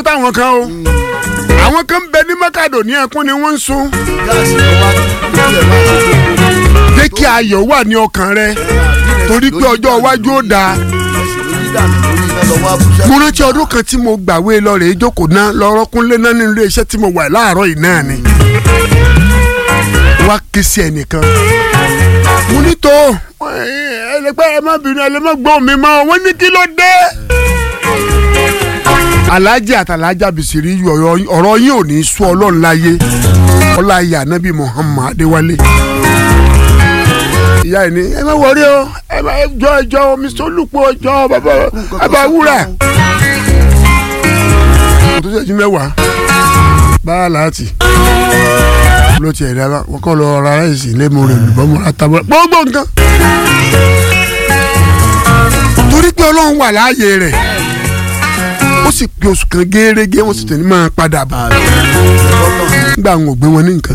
táwọn kan o àwọn kan ń bẹ ní mọ́kàdò ní ẹkún ni wọ́n ń sun gáàsì ló wá lójú ẹ̀ máa jẹ́ kí ayọ̀ wà ní ọkàn rẹ torí pé ọjọ́ iwájú ó dáa mo rántí ọdún kan tí mo gbàwé lọ rèé jókòó náà lọ́rọ́ kúnlé náà nínú ilé iṣẹ́ tí mo wà láàárọ̀ yìí náà ni wá ké sí ẹnìkan mo ní tó ẹlẹgbẹ́ ẹ má bínú ẹlẹ́mọ̀ gbọ́ mi mọ́ wọ́n ní kí ló dé. alájà àtàlájà bìsìrí ọ̀rọ̀ yín ò ní sún ọlọ́run láyé ọláyé ànábì Muhammad Adéwálé ìyá ẹ̀ ní ẹ má wọrí o ẹ má jọ ẹjọ omi sólùpọ̀ ẹjọ bàbá bàbá wúrà. tó ṣẹ́jú mẹ́wàá báyà láti ló tiẹ̀ dára wọ́n kọ́ lọ ra ẹ̀sì lẹ́mu rẹ̀ lùbọ́mọ́ àtàwọn gbogbo nǹkan. torí pé ọlọ́run wà láàyè rẹ̀ ó sì pé oṣù kan gẹ́rẹ́gẹ́ wọ́n sì tẹ̀lé máa padà bọ̀ nígbà wọn ò gbé wọn ní nǹkan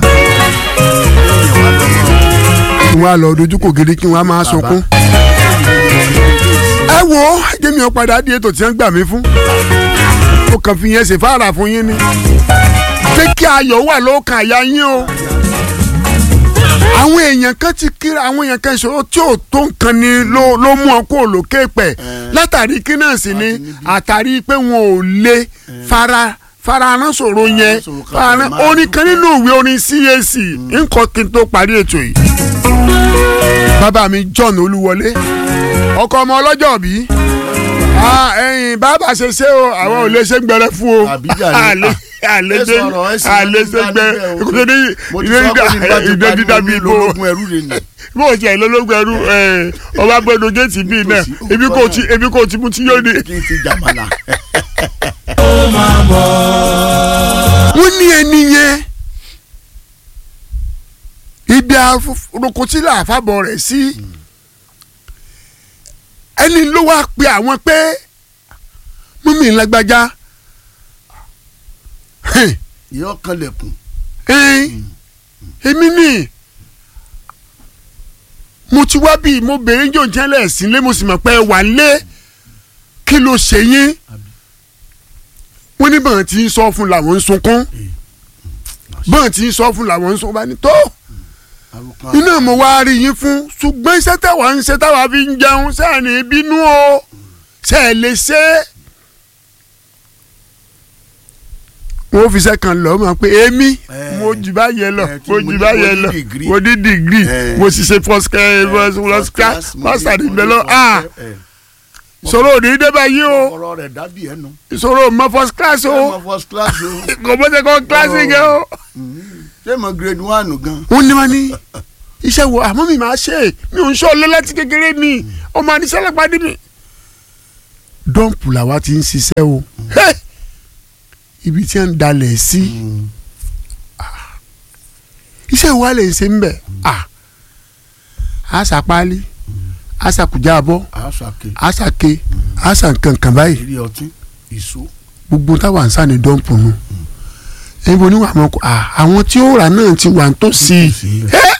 kí wọ́n á lọ dojú kò gidi kí wọ́n á máa sunkún. ẹ wo jẹ́mi ọ̀ padà di ètò tí wọ́n gbà mí fún. ó kàn fi yẹn ṣe fáàrà fún yín ni. pé kí ayọ̀ wà lọ́kàn àyà yín o. àwọn èèyàn kan ti kíra àwọn èèyàn kan ìṣòro tí ò tó nǹkan ni ló ló mú ọ kó lókè pẹ̀ látàrí kí náà sì ni àtàrí pé wọn ò lè fara farahàn sọ̀rọ̀ yẹn farahàn orin kan nínú ìwé orin CAC nǹkan kí n tó parí ètò yìí bàbá mi John Olúwọlé ọkọ ọmọ ọlọ́jọ́ bí ẹyin bàbá ṣe ṣe o àwọn ò lè ṣe gbẹrẹ fún o àlè ṣe gbẹ ìdè dídá bíi bò bó o ṣe ìlólógún ẹrú ọba gbẹdọ géètì bíi náà ebi kò tí mu tí yóò ní. wọ́n ní ẹni yẹn ibi arokotila àfàbọ̀ rẹ̀ sí ẹni ló wá pe àwọn pé mímì lágbájá yọ kanlẹ̀kùn. èmi ni mo ti wá bí mo bèrè ń jò jẹ́lẹ̀ sílé mo sì mọ̀ pé wà lé kí ló ṣe yín wọ́n ní bọ́n ti ń sọ fún làwọn ń sunkún bọ́n ti ń sọ fún làwọn ń sunkún bá ní tó iná mo wá rí yín fún ṣùgbọ́n iṣẹ́ táwa ń ṣe táwa fi ń jẹun ṣáà ní bínú o ṣe é lè ṣe é. wọ́n fi sẹ́kàn lọ mọ̀ pé èmi mo jù bá yẹ lọ mo jù bá yẹ lọ mo ní dìgírì mo sì ṣe first class master ní bẹ́ẹ̀ lọ sọ̀rọ̀ òní débà yìí o sọ̀rọ̀ mọ first class o kò mọ̀ ṣe kọ́ kíláàsì gẹ́ o ṣé mo grade one gan. wọ́n ní wọ́n ní iṣẹ́ wo àmọ́ mi máa ṣe mi ò ń ṣọ́ lé láti kékeré mi ọmọ àníṣẹ́ lápàdé mi. dọ́ǹpù làwa ti ń ṣiṣẹ́ o ibi tí wọ́n ń dalẹ̀ sí iṣẹ́ wa lè ṣe ń bẹ̀ àṣà páálí àṣà kùjàbọ̀ àṣà ke àṣà kankan báyìí gbogbo táwa ń sá ní dọ́ǹpù nù. Mm níbo ni àwọn àwọn tí ó rà náà ti wà tó sí i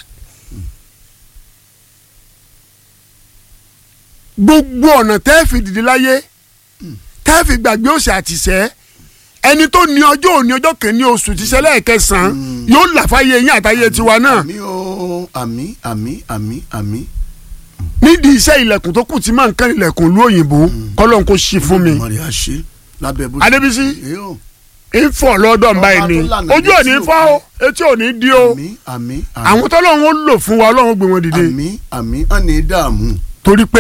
gbogbo ọ̀nà tẹ́ fi dìde láyé tẹ́ fi gbàgbé òsì àtìsẹ́ ẹni tó ní ọjọ́ òní ọjọ́ kìíní oṣù tíṣẹ́ lẹ́ẹ̀kẹsàn-án yóò là fáyé yín àtàyè tiwa náà. àmì o àmì àmì àmì àmì. nídìí iṣẹ́ ilẹ̀kùn tó kù tí máa ń kán ilẹ̀kùn lú òyìnbó kọ́lọ́n kó ṣí fún mi. adébísí ifọ̀ lọ́dọ̀ ń báyìí ni ojú ò ní fọ́ o etí ò ní di o àwọn tọ́lọ́run ó lò fún wa ọlọ́run gbé wọn dìde. àmì àmì ọ̀ ní dààmú. torí pé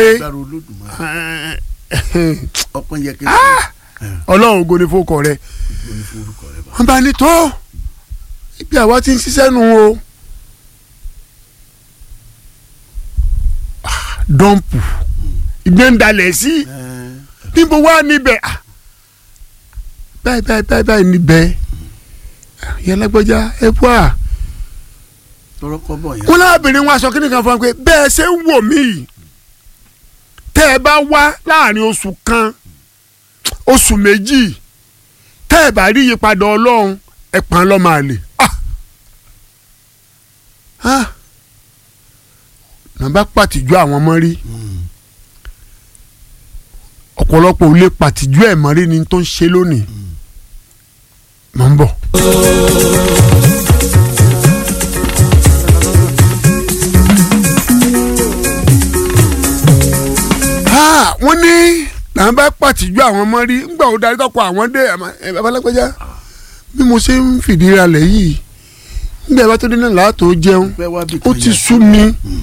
ọlọ́run ògo ni fókọ rẹ wọ́n bá ní tó ibi àwa ti ń ṣiṣẹ́ nu o dọ́ǹpù ìgbẹ́ndalẹ̀ sí níbo wá níbẹ̀ báyìí báyìí báyìí báyìí níbẹ̀ yẹn lágbọ́já ẹ bọ́ à. wọn lábìrin wọn aṣọ kíni kan fún wa pé bẹ́ẹ̀ ṣe ń wò mí yìí tẹ́ ẹ bá wá láàrin oṣù kan oṣù méjì tẹ́ ẹ bá rí ìyípadà ọlọ́run ẹ pàn án lọ́mọ àlè. nàbà pàtìjú àwọn ọmọ rí ọ̀pọ̀lọpọ̀ ò lè pàtìjú ẹ̀ mọ́ rí ni tó ń ṣe lónìí mọ̀ ń bọ̀. Ah, wọ́n ní làwọn bá pàtìjú àwọn ọmọ rí ńgbà ó darí tọkọ àwọn dé ẹ babalágbèjà bí mo ṣe ń fìdí ralẹ̀ yìí ńgbà bá tó dé náà láàtò jẹun pẹ́ wá bí ó kan ti yà. sú mi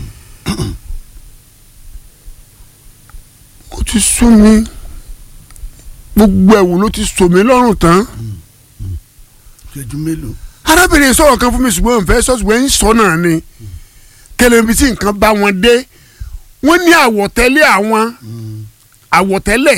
ó ti sú mi gbogbo ẹ̀wù ló ti sò mí lọ́rùn tán ìṣẹ́jú mélòó arábìnrin sọ̀rọ̀ kan fún mi ṣùgbọ́n òun fẹ́ sọ ṣùgbọ́n ń sọ náà ni kẹlẹ́bi tí nǹkan bá wọn dé wọ́n ní àwọ̀tẹ́lẹ̀ àwọn àwọ̀tẹ́lẹ̀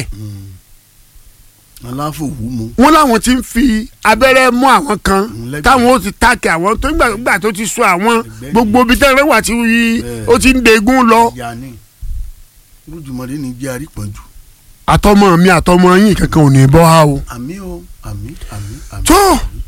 aláfòwú mu wọ́n láwọn ti ń fi abẹ́rẹ́ mú àwọn kan Mm, lẹ́gbẹ̀ẹ́. táwọn ó ti táàkì àwọn tó nígbà nígbà tó ti sọ àwọn Ẹgbẹ́ gbogbo ibi tẹ́lẹ̀ wà tí Bẹ́ẹ̀. ó ti ń degun lọ ìyá ni olùjùmọ̀dé ni jẹ́ àrípọ̀jù àtọmọ mi àtọmọ yín kankan ò ní bọ́ ha o. àmì o àmì àmì àmì. tó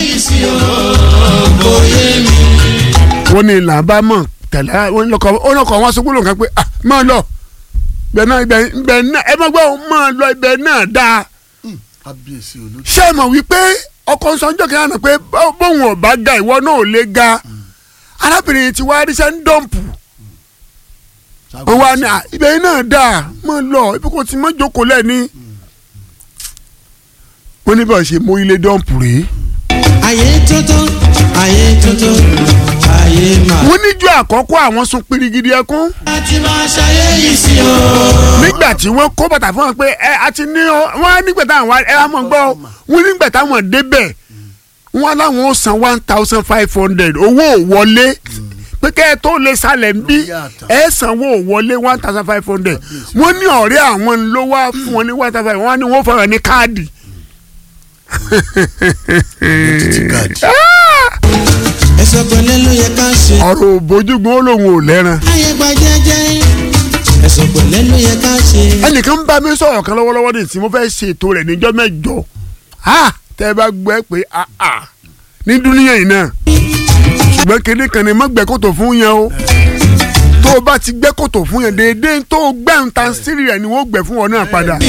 wọ́n ní là bá mọ̀ tẹ̀lé wọ́n ní lọ́kọ̀ ó lọ́kọ̀ wọn sọ́kúlò kan pé ah máa lọ ibẹ̀ náà ibẹ̀ ibẹ̀ náà ẹ má gbọ́ máa lọ ibẹ̀ náà dáa Hmm, kábíyèsí olójú ṣé ẹ mọ̀ wípé ọkọ̀ sọ́njọ́ kan náà pé bó- bóun ò bá ga ìwọ náà ò lè ga arábìnrin ti wá ríṣẹ́ ń dọ̀mpù ó wá ní à, ibẹ̀ yìí náà dáa máa lọ ibi kò ti mọ́ jókòó lẹ́ni wọ́n ní bá ṣe mú ilé dọ̀mpù rèé ayé tuntun ayé tuntun ayé máa. wọ́n níjọ́ àkọ́kọ́ àwọn sun pirigidi ẹkún láti máa ṣayé yìí sí o. nígbà tí wọ́n kó bàtà fún wọn pé ẹ àti ní ọ wọ́n á nígbà táwọn wá ẹ á mọ̀ gbọ́ wọ́n nígbà táwọn débẹ̀ wọ́n láwọn ó san one thousand five hundred owó ò wọlé pé kẹ́ ẹ tó lè sálẹ̀ ń bí ẹ sanwó ò wọlé one thousand five hundred wọ́n ní ọ̀rẹ́ àwọn ló wá fún wọn ní one thousand five wọ́n á ní wọ́n fọwọ́ ní káàdì. títí káàdì ẹsẹ̀ pẹ̀lẹ́ ló yẹ ká ṣe. ọ̀rọ̀ òbójúgun ó lóun ò lẹ́ran. ayé gba jẹ́jẹ́ ẹsẹ̀ pẹ̀lẹ́ ló yẹ ká ṣe. ẹnìkan ń bá mi sọ̀rọ̀ kan lọ́wọ́lọ́wọ́ ní tí mo fẹ́ ṣètò rẹ̀ níjọ́ mẹ́jọ Ah, tẹ́ ẹ bá gbọ́ ẹ pé ah, ah, ní dúníyàn yìí náà ṣùgbọ́n kéde kan ni má gbẹ́ kòtò fún yẹn o tó o bá ti gbẹ́ kòtò fún yẹn déédéé tó o gbẹ́ ń tan sírì rẹ̀ ni wọ́n gbẹ́ fún ọ náà padà.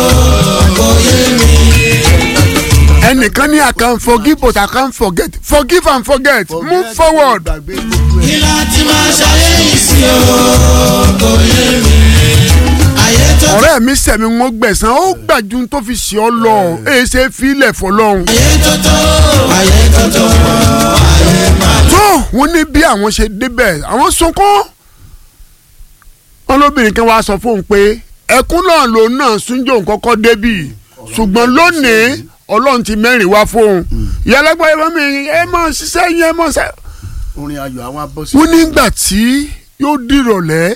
ẹnìkan ní I can forgive but I can't forget forgive and forget move forward. gbàgbé gbogbo ẹ̀ kí láti máa ṣayé yìí sí o. kò yé mi ayé tuntun ọ̀rẹ́ mi sẹ̀mi wọn gbẹ̀sán ó gbàjú tó fi ṣe ọ lọ èyí ṣe fílẹ̀ fọlọ́run. ayé tuntun ayé tuntun ayé máa. tó wọn ní bí àwọn ṣe débẹ̀ àwọn sunkún wọn lóbìnrin kan wàá sọ fóun pé ẹkún náà lòun náà súnjò kọ́kọ́ débì ṣùgbọ́n lónìí ọlọ́run ti mẹ́rin wá fóun ìyálẹ́gbẹ́ ẹ mọ́ mi ẹ mọ́ ṣiṣẹ́ yẹn mọ́ ṣe. orin ayọ̀ àwọn abọ́sí. wọ́n nígbà tí yóò dìrọ̀lẹ́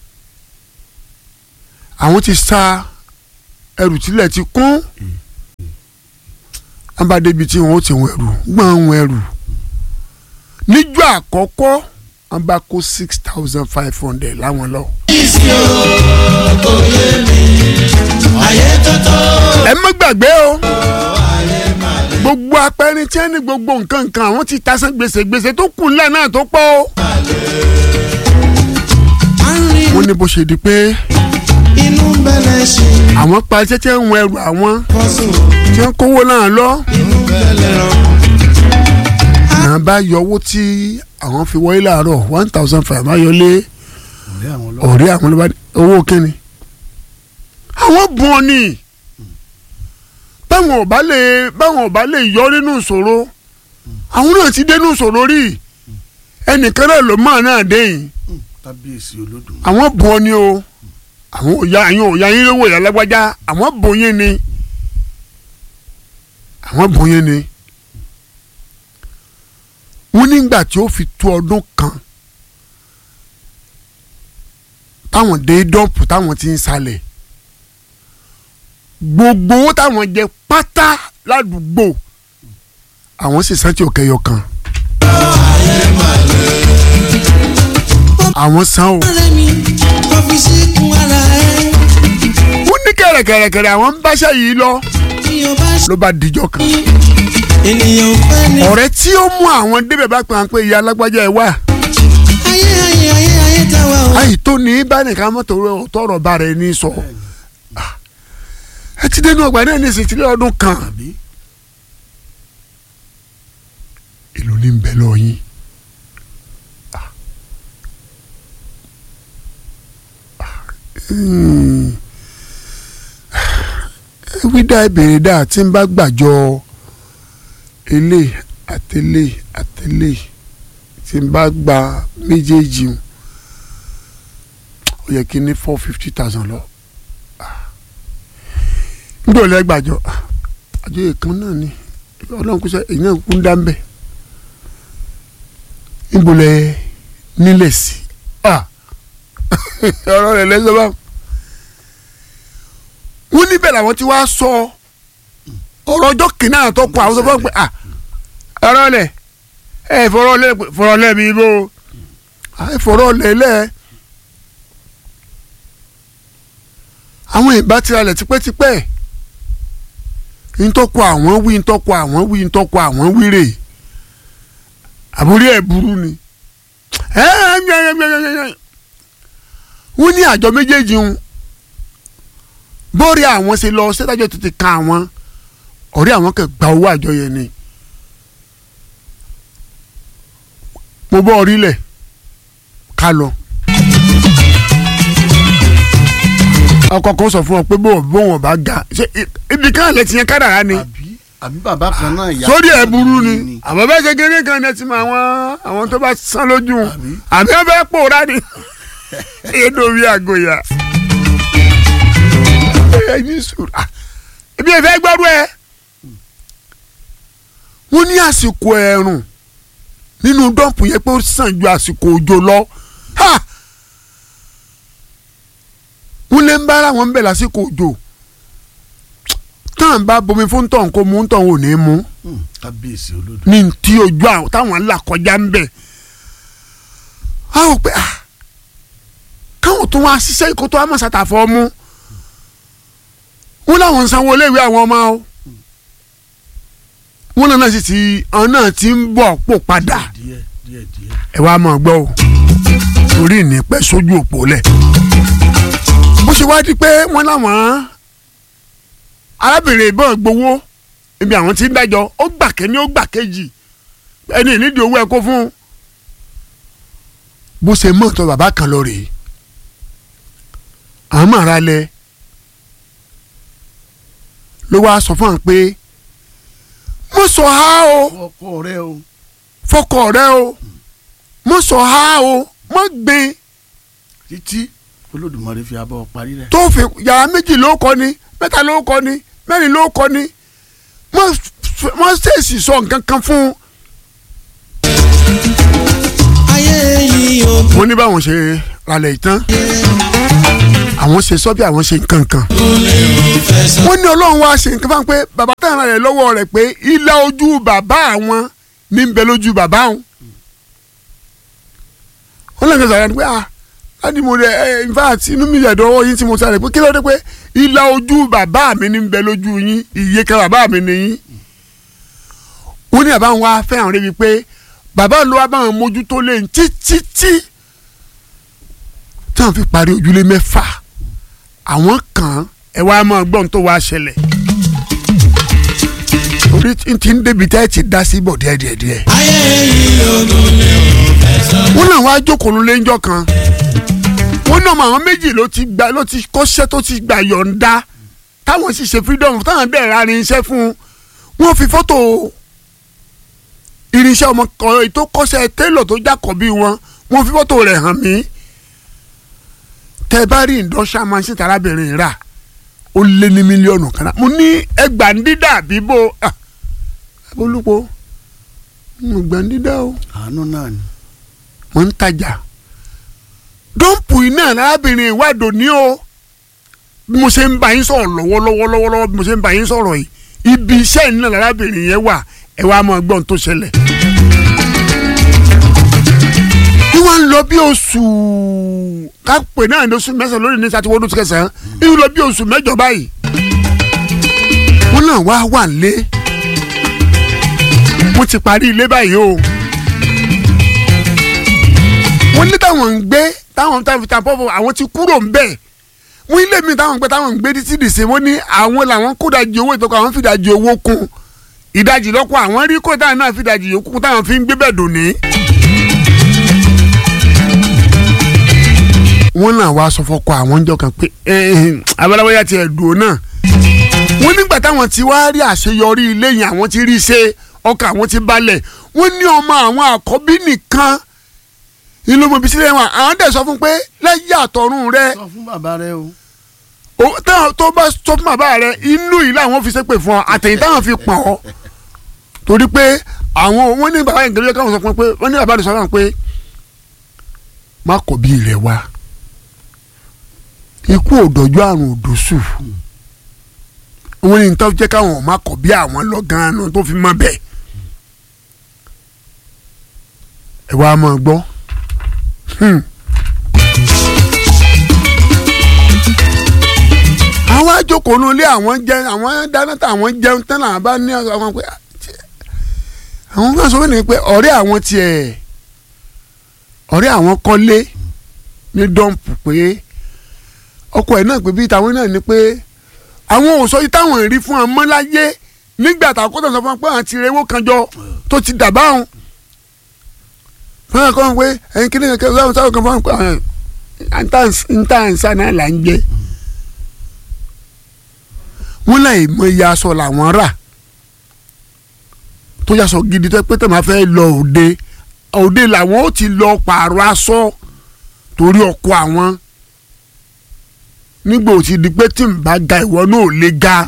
àwọn ti sa ẹrù tílẹ̀ ti kún wọn bá débi tí wọn ó ti wọn ẹrù gbọ́n wọn ẹrù níjọ́ àkọ́kọ́ wọn bá kó six thousand five hundred láwọn lọ. ayé tuntun ẹ má gbàgbé o gbogbo apẹrin tí wọn ní gbogbo nǹkan nǹkan àwọn ti tasán gbèsè gbèsè tó kù ńlẹ̀ náà tó pọ̀ o. à ń rí wọ́n ní bó ṣe di pé inú bẹ̀rẹ̀ ṣe àwọn pa tẹ́tẹ́ ń wọ ẹrù àwọn kọ́sùn tí wọ́n kówó náà lọ. inú bẹ̀rẹ̀ rán. náà bá yọ owó tí àwọn fi wọlé láàárọ̀ one thousand five máa yọlé ọ̀rẹ́ àwọn lọ́wọ́ ọ̀rẹ́ àwọn ló bá owó kínni. àwọn bùn ọ ni báwọn ò bá lè báwọn ò bá lè yọ nínú ìṣòro àwọn náà ti dé nínú ìṣòro rí ẹnìkan náà ló máa náà dé yìí Hmm, kábíyèsí olódùn àwọn bùn ọ ni o àwọn òya àyàn òya yín lówó ìyá lágbájá àwọn bùn yín ni àwọn bùn yín ni wọ́n nígbà tí ó fi tó ọdún kan táwọn dé dọ́ọ̀pù táwọn ti ń salẹ̀ gbogbo owó táwọn jẹ pátá ládùúgbò àwọn sì sáńtì òkèèyọ kan àwọn san o. ọ̀rẹ́ mi ọ́fíìsì kún ara ẹ̀ wọ́n ní kẹ̀rẹ̀kẹ̀rẹ̀kẹ̀rẹ̀ àwọn ń báṣẹ́ yìí lọ tí o bá ṣe ló bá dijọ́ kan. ènìyàn fẹ́ ni. ọ̀rẹ́ tí ó mú àwọn débẹ̀ bá pè wọ́n pé ìyá alágbájá ẹ̀ wá. ayé ayé ayé ayé tá wa o. àyè tó ní bá nìkan mọ́tò rẹ̀ tọrọ bá rẹ̀ ní sọ. Ah. ẹ ti dénú ọgbà náà ní ìsìtìlẹ̀ ọdún kan. àbí ní ń bẹ lọ yín. Hmm. wídà ìbéèrè dà tí ń bá gbàjọ ilé àtẹlé àtẹlé tí n bá gba méjèèjì o ó yẹ kí n ní four fifty thousand lọ nígbà olè gbàjọ àjọ ìkan náà ni ọlọ́run kúṣẹ́ èyí náà kú ń dá ń bẹ̀ níbo lẹ nílẹ̀ sí ọ̀rọ̀ rẹ̀ lẹ́sọ̀ báwọn wọ́n níbẹ̀ làwọn ti wá sọ ọ̀rọ̀ ọjọ́ kìnnà àtọ́ kọ àwọn sọ fún pé ọ̀rọ̀ lẹ̀ ẹ fọ̀rọ̀ lẹ̀ fọ̀rọ̀ lẹ̀ mi bó ẹ fọ̀rọ̀ lẹ̀ lẹ̀ àwọn ìbá tiralẹ̀ tipẹ́tipẹ́ ntọ́kọ àwọn wí ntọ́kọ àwọn wí ntọ́kọ àwọn wí rè àbúrí ẹ̀ burú ni wọ́n ní àjọ méjèèjì ń bórí àwọn ṣe lọ ṣèdájọ́ tètè kan àwọn ọ̀rẹ́ àwọn kan gba owó àjọ yẹn ni mo bọ́ orílẹ̀ ká lọ. ọkọ kan sọ fún ọ pé bó bó wọn bá ga ṣe ibi kan lẹ ti yẹn kádàrá ni àbí àbí bàbá kan náà yà sórí ẹ burú ni àmọ́ bẹ́ẹ̀ ṣe kéré kan ní ẹ ti mọ àwọn àwọn tó bá sán lójú Àbí? àbí ẹ bẹ́ẹ̀ pòórá ni èdè orí àgòyà ẹ ní sùúrù ah, ebi ẹ fẹ́ gbọ́rú ẹ wọ́n ní àsìkò ẹ̀rùn nínú dọ́ǹpù yẹn pé ó sàn ju àsìkò òjò lọ ha wọ́n lé ń bára wọn bẹ̀ lásìkò òjò táwọn bá bomi fún tọ̀hún kó mú tọ̀hún ò ní mú Hmm, kábíyèsí olódò ní ti ojú àwọn táwọn là kọjá ń bẹ̀ a ò pé ah káwọn tó wá ṣiṣẹ́ ìkótó amọ̀sátàfọ́ mú wọn làwọn ń sanwó iléèwé àwọn ọmọ o wọn náà sì ti àwọn náà ti ń bọ̀ pò padà díẹ̀ díẹ̀ díẹ̀ ẹ wá máa gbọ́ o torí ìnípẹ́ sójú òpó lẹ̀ bó ṣe wá di pé wọ́n láwọn arábìnrin ìbọn gbowó ibi àwọn tí ń dájọ́ ó gbà kẹ́ni ó gbà kejì ẹni ìnídìí owó ẹ kó fún un bó ṣe mọ̀ tó bàbá kan lọ rèé àwọn máa ra lẹ ló wá sọ fún àwọn pé mo sọ ha o ọkọ rẹ o fọkọ rẹ o mo sọ ha o mo gbin títí olódùmarè fi abọ́ parí rẹ. tó fi yàrá méjì ló kọ́ ni mẹ́ta ló kọ́ ni mẹ́rin ló kọ́ ni wọ́n ṣèèṣì sọ nǹkan kan fún un. ayé yìí ò wọ́n ní báwọn ṣe ralẹ̀ ìtàn àwọn ṣe sọ bí àwọn ṣe nǹkan kan. fẹ́ sọ. wọ́n ní ọlọ́run wá ṣe nǹkan fáwọn pé bàbá táwọn rẹ̀ lọ́wọ́ rẹ̀ pé ilá ojú bàbá àwọn ní ń bẹ lójú bàbá àwọn. wọ́n lè gbèsè àyàn pé ah láti mo rẹ ẹ in fact inú mi yẹ̀ dọ́wọ́ yín tí mo sáré pé kí ló dé pé ilá ojú bàbá mi ní ń bẹ lójú yín iye kan bàbá mi ní yín. wọ́n ní àbáwọn wá fẹ́ràn rẹ̀ wípé bàbá ló wá báwọn mójútó lé títí tí táwọn fi parí ojúlé mẹ́fà àwọn kan ẹ wá máa gbọ́n tó wá ṣẹlẹ̀ orí tí ń débi tẹ́ ẹ ti dá sí bọ̀ díẹ̀ díẹ̀ díẹ̀. ayé yìí ò lè fẹ́ sọ. wọ́n náà wá jókòó ló léńjọ́ kan wọ́n náà mọ àwọn méjì ló ti gba ló ti kọ́ṣẹ́ tó ti gbà yọ̀ǹda táwọn sì ṣe freedom táwọn bẹ̀rẹ̀ arin iṣẹ́ fún un wọ́n fi fọ́tò irinṣẹ́ ọmọ kan tó kọ́ṣẹ́ télọ̀ tó jákọ̀ bí wọn wọ́n fi fọ́tò rẹ̀ hàn mí tẹ́ bá rí industrial machine tarábìnrin rà ó lé ní mílíọ̀nù kan náà mo ní ẹgbàndídà bíbó olùpọ̀ ẹgbàndídà o àánú náà ni. mo ń tajà dọ́ǹpù iná arábìnrin ìwádò ní o bí mo ṣe ń bá yín sọ̀rọ̀ lọ́wọ́lọ́wọ́ lọ́wọ́lọ́wọ́ bí mo ṣe ń bá yín sọ̀rọ̀ yìí ibi iṣẹ́ iná arábìnrin yẹn wà ẹ wá máa gbọ́n tó ṣẹlẹ̀. bí wọ́n ń lọ bí oṣù kápẹ́ náà ní oṣù mẹ́sàn-án lórí ní sátidé ọdún kẹsàn-án bí wọ́n lọ bí oṣù mẹ́jọ báyìí wọ́n náà wá wà nílé mo ti parí ilé báyìí o wọ́n ní táwọn ń gbé táwọn táwọn fi ta pọ́pọ́ àwọn ti kúrò ń bẹ̀ wọ́n ilé mi táwọn ń gbé táwọn ń gbé títí dìse wọ́n ní àwọn làwọn kó dajì owó ìtọ́kọ̀ àwọn fi dajì owó kún ìdajì lọ́kọ̀ àwọn rí kó táwọn náà fi ìdajì yòókù táwọn fi ń gbé bẹ́ẹ̀ dùn ní. wọ́n náà wá sọ fọ́kọ àwọn jọ kan pé abaláwọ́yà tiẹ̀ dùn náà wọ́n nígbà táwọn ti wá rí àṣeyọrí ilé yẹn àwọn ti rí i ṣe ọkàn àwọn ti balẹ̀ wọ́n ní ọmọ àwọn àkọ́bí nìkan ìlú mọ̀bí sílẹ̀ wọn àwọn dẹ̀ sọ fún pé lẹ́yìn àtọ̀run rẹ sọ fún bàbá rẹ o. o- táwọn tó bá sọ fún bàbá rẹ inú yìí làwọn fi ṣépè fún ọ àtẹ̀yìn táwọn fi pọ̀n ọ torí pé àwọn wọ́n ní bàbá ìgbẹ́lẹ́ káwọn sọ fún wọn pé wọ́n ní bàbá rẹ sọ fún wọn pé má kọ̀ bí rẹ wá ikú òdòjú àrùn òdòṣù wọ́n ní tó jẹ́ káwọn má kọ̀ bí àwọn lọ gan-an tó fi mọ́ bẹ́ẹ̀ ẹ wá máa gbọ́. Hmm. àwọn àjòkò nu ilé àwọn jẹ àwọn dáná tá àwọn jẹun tán làwọn bá ní àwọn pé àwọn kan sọ fún mi pé ọ̀rẹ́ àwọn tiẹ̀ ọ̀rẹ́ àwọn kọ́lé ní dọ́ǹpù pé ọkọ ẹ̀ náà pé bíi tàwọn náà ni pé àwọn ò sọ yìí táwọn rí fún ọmọ láyé nígbà táwọn kọ́tà sọ fún wọn pé àwọn ti rewó kan jọ tó ti dà báwọn fún ẹ̀kọ́ wọn pé ẹ̀yin kí ni kẹ́kẹ́ sáwọn sáwọn kan fún wọn pé ntáǹsá náà là ń jẹ wọn láì mọ iye aṣọ làwọn rà tó yàsọ gidi tó pé tó máa fẹ́ lọ òde òde làwọn ó ti lọ pààrọ̀ aṣọ torí ọkọ àwọn nígbà ó ti di pé tí n bá ga ìwọ náà ò lè ga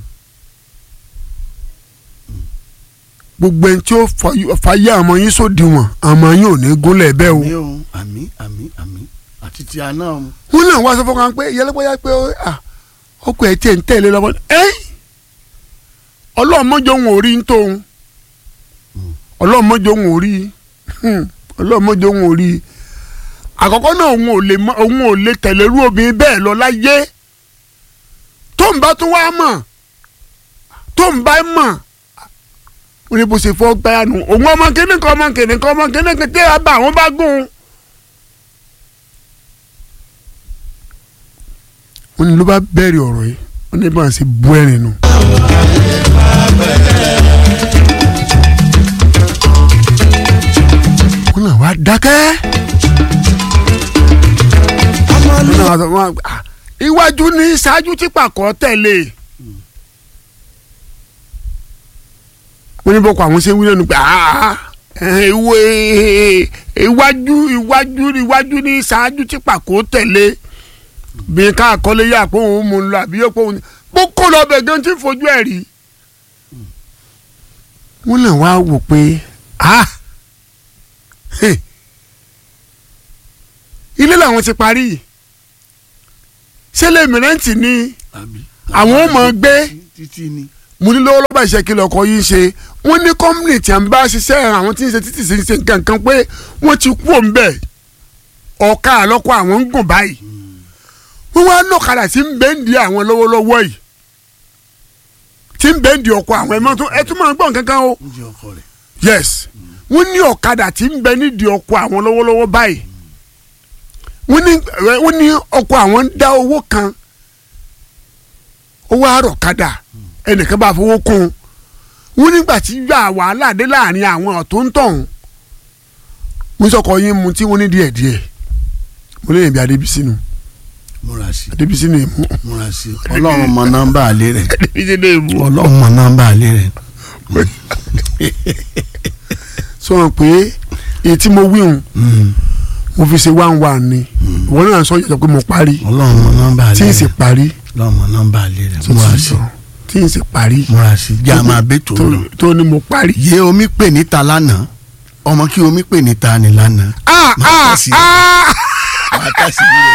gbogbo ẹni tí ó fọ- fàyè àmọ́ yín sódiwọ̀n àmọ́ yín ò ní gúnlẹ̀ bẹ́ẹ̀ o àmì o àmì àmì àmì àti ti àná o. wọn náà wá sọ fún kan pé yẹlẹpẹyà pé ó, à, ọkọ ẹ tiẹ̀ ń tẹ̀lé lọ́wọ́ ẹ́ ọlọ́mọjọ òun ò rí ń tóun ọlọ́mọjọ òun ò rí hmm, ọlọ́mọjọ òun ò rí àkọ́kọ́ náà òun ò lè mọ òun ò lè tẹ̀lé irú obìnrin bẹ́ẹ̀ lọ láyé tó ń bá tún wá mọ̀ tó ń bá mọ̀ ó ní bó ṣe fọ́ gbáyà nù òun ọmọ kìnnìkan ọmọ kìnnìkan ọmọ kìnnìkan tẹ́ ẹ bá àwọn bá gùn ún. wọ́n ní ló bá bẹ̀rẹ̀ ọ̀rọ̀ yìí wọ́n ní bá ń ṣe bú ẹ̀rìn nù. wọ́n náà wá dákẹ́. wọ́n náà wá sọ wọ́n á- ah, iwájú ní ṣáájú tí pàkọ́ tẹ̀lé. wọ́n ní bọ́kọ̀ àwọn ṣe ń wí lẹ́nu pé "Ah, eh, ìwé- iwájú iwájú iwájú ní ṣáájú tí pàkọ́ tẹ̀lé bí ká àkọlé yà pé òun mú un lọ àbí yóò pé òun bó kó lọ bẹ̀ gan tí ń fojú ẹ̀ rí. wọ́n lè wá wò pé ah hey, ilé làwọn ti parí yìí ṣẹlẹ̀ mìrẹ́ǹtì ni àbí. àwọn ò mọ̀ gbé títí ni. mo ní lọ́wọ́ lọ́ba ìṣe kí lọ́kọ yìí ṣe wọ́n ní kọ́mùnì tí a ń bá ṣiṣẹ́ àwọn tí ń ṣe títì sí ń ṣe nǹkan kan pé wọ́n ti kú òun bẹ́ẹ̀ ọ̀ka àlọ́kọ àwọn ń gùn báyìí wọ́n wá lọ́kadà tí ń bẹ́ ń di àwọn lọ́wọ́lọ́wọ́ yìí tí ń bẹ́ ń di ọkọ àwọn ẹ̀mọ́ tó ẹ tún máa ń gbọ́n kankan o ń jẹ ọkọ rẹ. yes wọ́n ní ọ̀kadà tí ń bẹ nídìí ọkọ àwọn lọ́wọ́lọ́wọ́ báyìí wọ́n ní ẹ, wọ́n ní ọkọ àwọn ń dá owó kan owó àrọ̀kadà ẹnìkan bá fowó kún un wọ́n nígbà tí yà wàhálà dé láàrin àwọn ọ̀tún ń tọ̀hún wọ́n sọkọ yín mu tí wọ́n ní díẹ̀ díẹ̀ mo lè yẹn bí adébísí nu múra sí adébísí nu èmu múra sí. ọlọ́run mọ nọ́mbà àlẹ́ rẹ̀. adébísí nu èmu ọlọ́run mọ nọ́mbà àlẹ́ rẹ̀. sọ wọn pé èyí tí mo wí hùn mo fi ṣe one one ni ìwọ náà sọ yàtọ̀ pé mo parí ọlọ́run mọ nọ́mbà tí àlẹ́ n sì rẹ̀. parí ọlọ́run mọ nọ́mbà àlẹ́ rẹ̀. múra sí tí n sì parí múra sí. já máa bẹ́ tó lọ. tó ní mo parí. yé omi pè níta lánàá ọmọ kí omi pè níta ni lánàá. ah Máa ah tẹ̀sí. ah máa tẹ̀sí rẹ̀.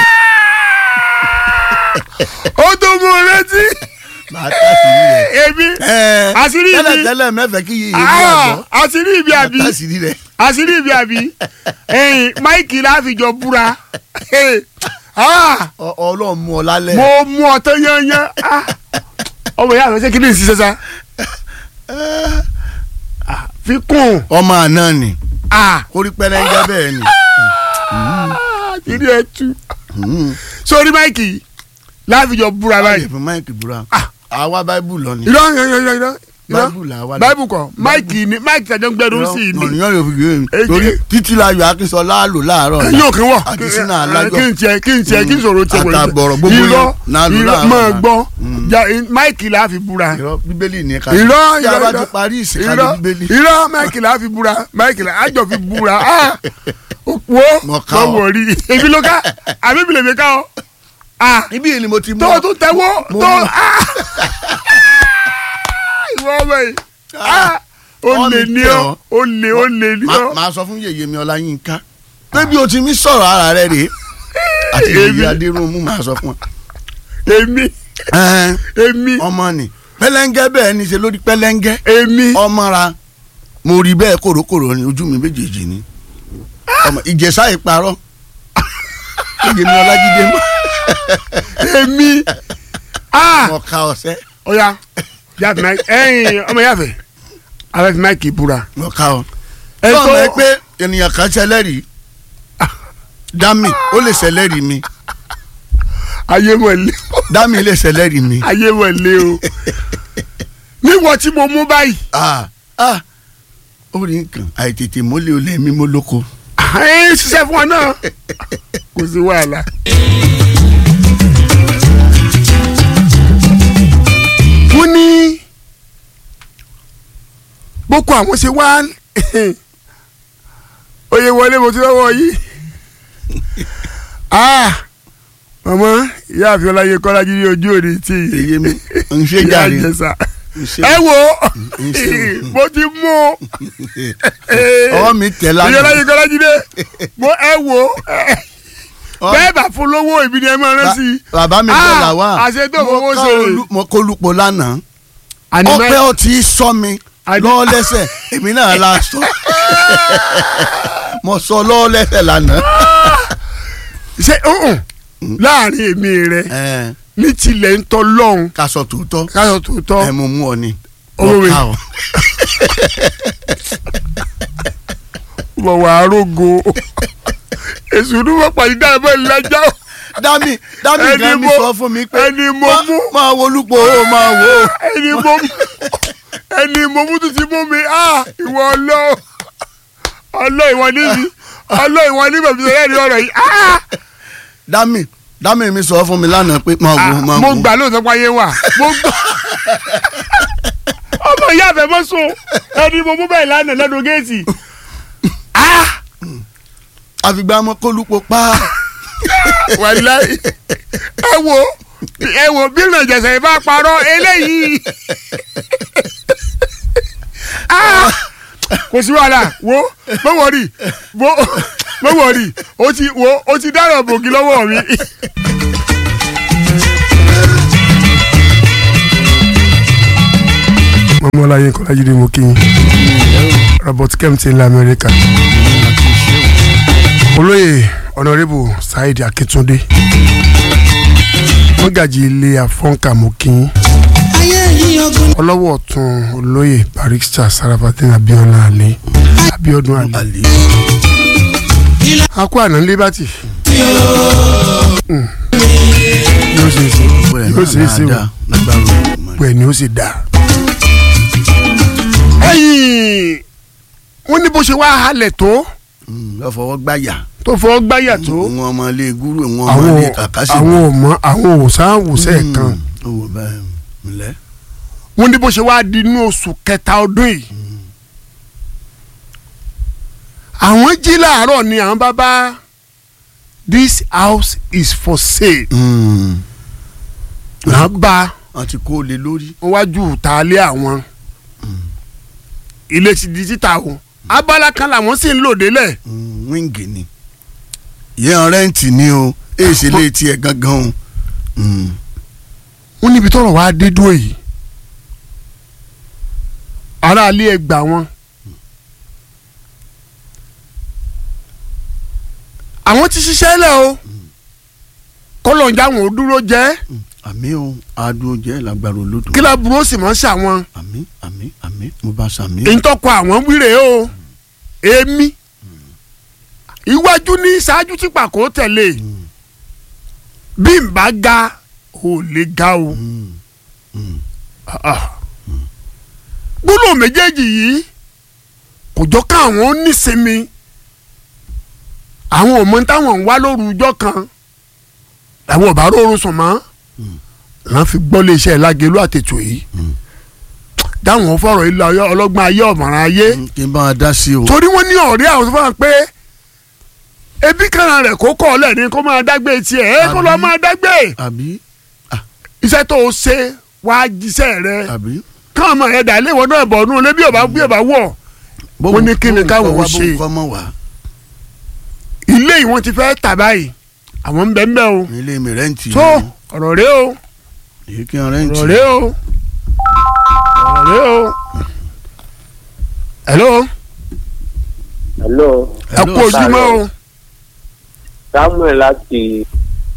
ó tó mú un létí máa tẹ̀sí rẹ̀. èmi Ẹ, Àṣírí ibi. tẹ́lẹ̀ tẹ́lẹ̀ mẹ́fẹ̀ẹ́ kí yìí yìí ah gbọ́. àṣírí ibi àbí máa tẹ̀sí rẹ̀. àṣírí ibi àbí ẹ̀yìn máìkì láfijọ́ búra Eh, ah Ọ- ọlọ́run mú ọ lálẹ́. mo mú ọtọ yányán ah ọmọ ìyá mi ṣe kí ni ìṣiṣẹ́ sa Ah, fi kún ọmọ àná ni ah orí pẹ́rẹ́ngẹ́ bẹ́ẹ̀ ni. kiri ẹ tú Mm. sórí máìkì láfijọ́ búra báyìí báyìí fún máìkì búra. Ah. àwa báíbù lọ ni. irọ́ irọ́ irọ́ irọ́ Báíbù là wà. báìbù kọ máìkì ni máìkì tàjọ ń gbẹdún sí i ni ọ̀nìyàn yóò fi gbé mi Èyí- torí títí láyọ̀ akínsọ́lá lò láàárọ̀ ọ̀la. yóò kí wọ àti sínú alájọ kí n tiẹ̀ kí n tiẹ̀ kí n sọ̀rọ̀ tiẹ̀ wọlé àtàbọ̀rọ̀ gbogbo irọ́ yẹn náà ló irọ́ láàárọ̀ máa ọ̀la. gbọ́ ja- máìkì là á fi búra irọ́ bíbélì ní ká irọ́ tí a bá irọ́ ti parí ìsìnkájú irọ́ bíbélì irọ́ máìkì là á fi búra máìkì là á jọ fi búra ah wo Mo ká mo ọ. wọ̀ rí ebi ló ká àbí mi lè mi ká ọ ah ibi yìí ni mo ti mú tó o tún tẹ́wọ́ Mo tó mú. ah ìwọ ọmọ yìí ah ó Wọ́n lè mi ní tẹ̀ ọ ọ́. ó lè ó lè ní Ma- ọ máa sọ fún yèyé mi ọláyínká pé bí o ti mi sọ̀rọ̀ ara rẹ rèé àti Èmi. yèyé adéròmù máa sọ fún ọ. èmi Ẹn, èmi ọmọ ni pẹlẹngẹ bẹ́ẹ̀ ni ṣe lórí pẹlẹngẹ èmi ọmọra mo rí bẹ́ẹ̀ kòrókòrò ni ojú mi méjèèjì ni ọmọ ìjẹsà ìparọ́ yèyé mi ọlájídé mọ èmi ah mọ ká ọsẹ ọ̀ya yàtọ̀ máa ẹ̀yìn ọmọ yàfẹ́ alẹ́ fi máìkì búra mọ ká ọ. ẹ sọ tó ma pé ènìyàn kan ṣẹlẹ́rìí dami ó lè ṣẹlẹ́rìí mi ayé mọ̀ lé dami lè ṣẹlẹ́rìí mi. ayé mọ̀ lé o níwọ̀ tí mo mú báyìí ah ah ó rí nǹkan àìtètè mọ́lẹ̀ olè mi mọ́ lóko. ẹ ṣiṣẹ́ fún ọ náà kò sí wàhálà. wọ́n ní boko àwọn ṣe wá oyè wọlé mo ti lọ́wọ́ yìí ah mama ìyá àfi ọláyé kọ́lájú ní ojú òde tí èyí mi ń ṣe ìyá jàre àjẹsà ń ṣe ẹ wo ń ṣe o. mo ti mú ọwọ́ mi tẹ̀ ìyá lánàá ọláyé kọ́lájú dé mo ẹ wo Ọwọ́- bẹ́ẹ̀ bá fún lówó ìbí ni ẹ máa rán sí i. Ba- bàbá mi Ah, bọ̀ là wá àṣẹ tó Mo fowó ká ṣe. olú- mo kó lupo lánàá Àní ọpẹ́ má- ó ti sọ mi Àní- lọ́wọ́ lẹ́sẹ̀ èmi náà la sọ mo sọ lọ́wọ́ lẹ́sẹ̀ lánàá. ṣe ọ̀hún láàrin èmi rẹ Ẹ, ní tilẹ̀ ń tọ́ lọ́hùn ká sọ tòótọ́ káyọ̀ tó tọ́ ẹ mo mú ọ ni Owó mi. Mo ká ọ. wọ̀ wá arógo èsù ní wọ́n pàdé dáa bẹ́ẹ̀ lẹ́jà dami dami Ẹni gan mi mo- sọ fún mi pé ẹni mo má- mú. máa wo lupo o máa wo o. ẹni mo mú ẹni mo mú tún ti mú mi ah ìwọ ọlọ́ ọlọ́ ìwọ níbi ọlọ́ ìwọ níbi òbí sọ̀rọ̀ ẹ̀rí ọ̀rọ̀ yìí ah dami dami mi sọ fún mi lánàá pé máa wo máa mo wo. gbà lóòótọ́ pé ayé wà mo gbà ọmọ ìyá àfẹ́ mọ́ sùn ẹni mo mú bẹ́ẹ̀ lánàá lẹ́nu géètì ah àfìgbà mọ kó lupo pa. wàláì ẹ wo ẹ wo bí ìrìnàjẹsẹ̀ bá parọ́ eléyìí ah kò sí wàhálà wo mo wọrí mo mo wọrí o ti wo o ti dára bògì lọ́wọ́ mi. mọ́mọ́láyé kọ́lájídé mo kí yín robert kempton ilẹ̀ amẹ́ríkà olóyè ọ̀nàrẹ́bù saheed akíntúndé mọ́gàjì ilé àfọ́nkà mo kí yín ayé yìí ogun ọlọ́wọ́ ọ̀tún olóyè barrister sarafatin abiola alẹ́ abiodun alẹ́ àlè akó àná liberty Mm. yóò ṣe é ṣe yóò ṣe é ṣe o lágbára pẹ̀ ni ó sì dá. ẹ̀yìn wọ́n ní bó ṣe wá halẹ̀ tó lọ fọwọ́ gbáyà tó fọwọ́ gbáyà tó wọn ọmọ ilé gúrú wọn ọmọ àwọn ilé kàkásì àwọn ọmọ àwọn òsáwùsẹ̀ kan owó bẹ́ẹ̀ ńlẹ́ wọ́n ní bó ṣe wá di inú oṣù kẹta ọdún yìí àwọn jí láàárọ̀ ni àwọn bá bá this house is for sale náà bá wọn ti kó lé lórí wọn wájú tàálé àwọn ilé ti di títà o abala kan làwọn sì ń lò délẹ̀ wíńgì ni yẹn rẹ́ǹtì ni o èsì lè tiẹ̀ gangan o Mm. wọ́n níbi tọ́rọ̀ wá dé dúró yìí aráalé ẹ gbà wọn àwọn ti ṣiṣẹ́ lẹ̀ o kọ́lọ̀ ń já wọn ò dúró jẹ́ àmì o adùn jẹ́ lágbára olódò kí láburú ó sì mọ́ ṣàwọn àmì àmì àmì mo bá sàmì èyí tọkọ àwọn wíre o èmi iwájú ní ṣáájú tí pàkó tẹ̀lé bí n bá ga ò lè ga o Mm. Mm. Ah, ah. gbólóhùn méjèèjì yìí kò jọ káwọn ó nísinmi àwọn ò mọ táwọn ń wá lóru ọjọ́ kan làwọn ò bá rọrùn sùn mọ́ lọ́n fi gbọ́ léṣẹ́ lágẹ̀lú àtètò yìí dáwọn fọ̀rọ̀ ilé ayé ọlọ́gbọ́n ayé ọ̀mọ̀ràn ayé kí n bá wọn dá sí o. torí wọ́n ní ọ̀rẹ́ àwọn tó fọ́n pé ebi kan rẹ̀ kó kọ́ ọ lẹ́ni kó máa dágbé tiẹ̀ ẹ kó lọ́ọ́ máa dágbé àbí iṣẹ́ tó o ṣe wàá jíṣẹ́ rẹ àbí. káwọn ọmọ yẹn dà léwọ náà bọ̀ nù lé bí ọba bí ọba wọ̀ Wọ́n ní kí ni káwọn ò ṣe. kọ́ mọ́ wá ilé yìí wọ́n ti fẹ́ tà báyìí àwọn ń bẹ ń bẹ o ilé mi rẹ́ǹtì. tó ọ̀rọ̀ rẹ o èyí kí n rẹ́ǹtì. ọ̀rọ̀ rẹ o ọ̀rọ̀ rẹ o hello hello ẹ kú ojúmọ́ o samuel láti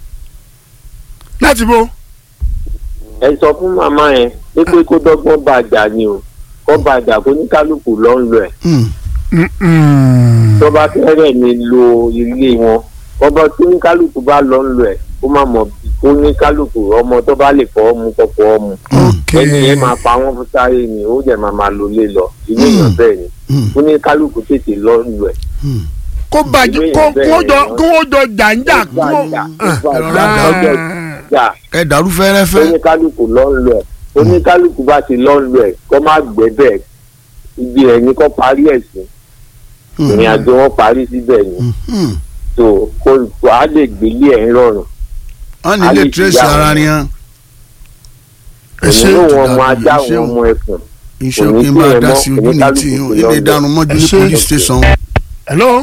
láti bo ẹ sọ fún màmá yẹn pé pé kó dọ́gbọ́n bàjá ni o kó bàjá kó ní kálukú lọ ń lọ ẹ̀ Mm-mm. tó bá fẹ́rẹ̀ mi lo ilé wọn ọba tó ní kálukú bá lọ ń lọ ẹ̀ kó má mọ̀ bí kó ní kálukú ọmọ tó bá lè fọwọ́ mu kó fọwọ́ mu ok ẹni yẹn máa pa wọ́n fún sáré ni ó dẹ̀ máa máa lo lé lọ ilé èèyàn bẹ́ẹ̀ ni kó ní kálukú tètè lọ ń lọ ẹ̀ kó bàjẹ́ kó kó jọ kó jọ jàǹjà kó bàjá ẹ̀rọ ọjọ́ ìjà ẹ dàrú fẹ́rẹ́fẹ́. oníkálukú lọ ń lọ ẹ̀ oníkálukú bá ti lọ ń lọ ẹ̀ kó má gbẹ́ bẹ́ẹ̀ ibi ẹ̀ ní kó parí ẹ̀ sí ìrìn àjò wọn parí síbẹ̀ ni tó kó kó á lè gbélé ẹ̀ ń rọrùn wọ́n ní ilé Alẹ́ tírèsì ìyá ara wọn. ni hàn. ẹ ṣe òun ló wọn ọmọ dàbí ajá iṣẹ́ wọn o. ọmọ ẹkùn iṣẹ́ Kò ní òkè ń bá kí a ẹ dá mọ́, sí ojú ní oníkálukú tí kò ilé lọ ìdáná mọ́jú ní Ẹ ṣé. police station. hello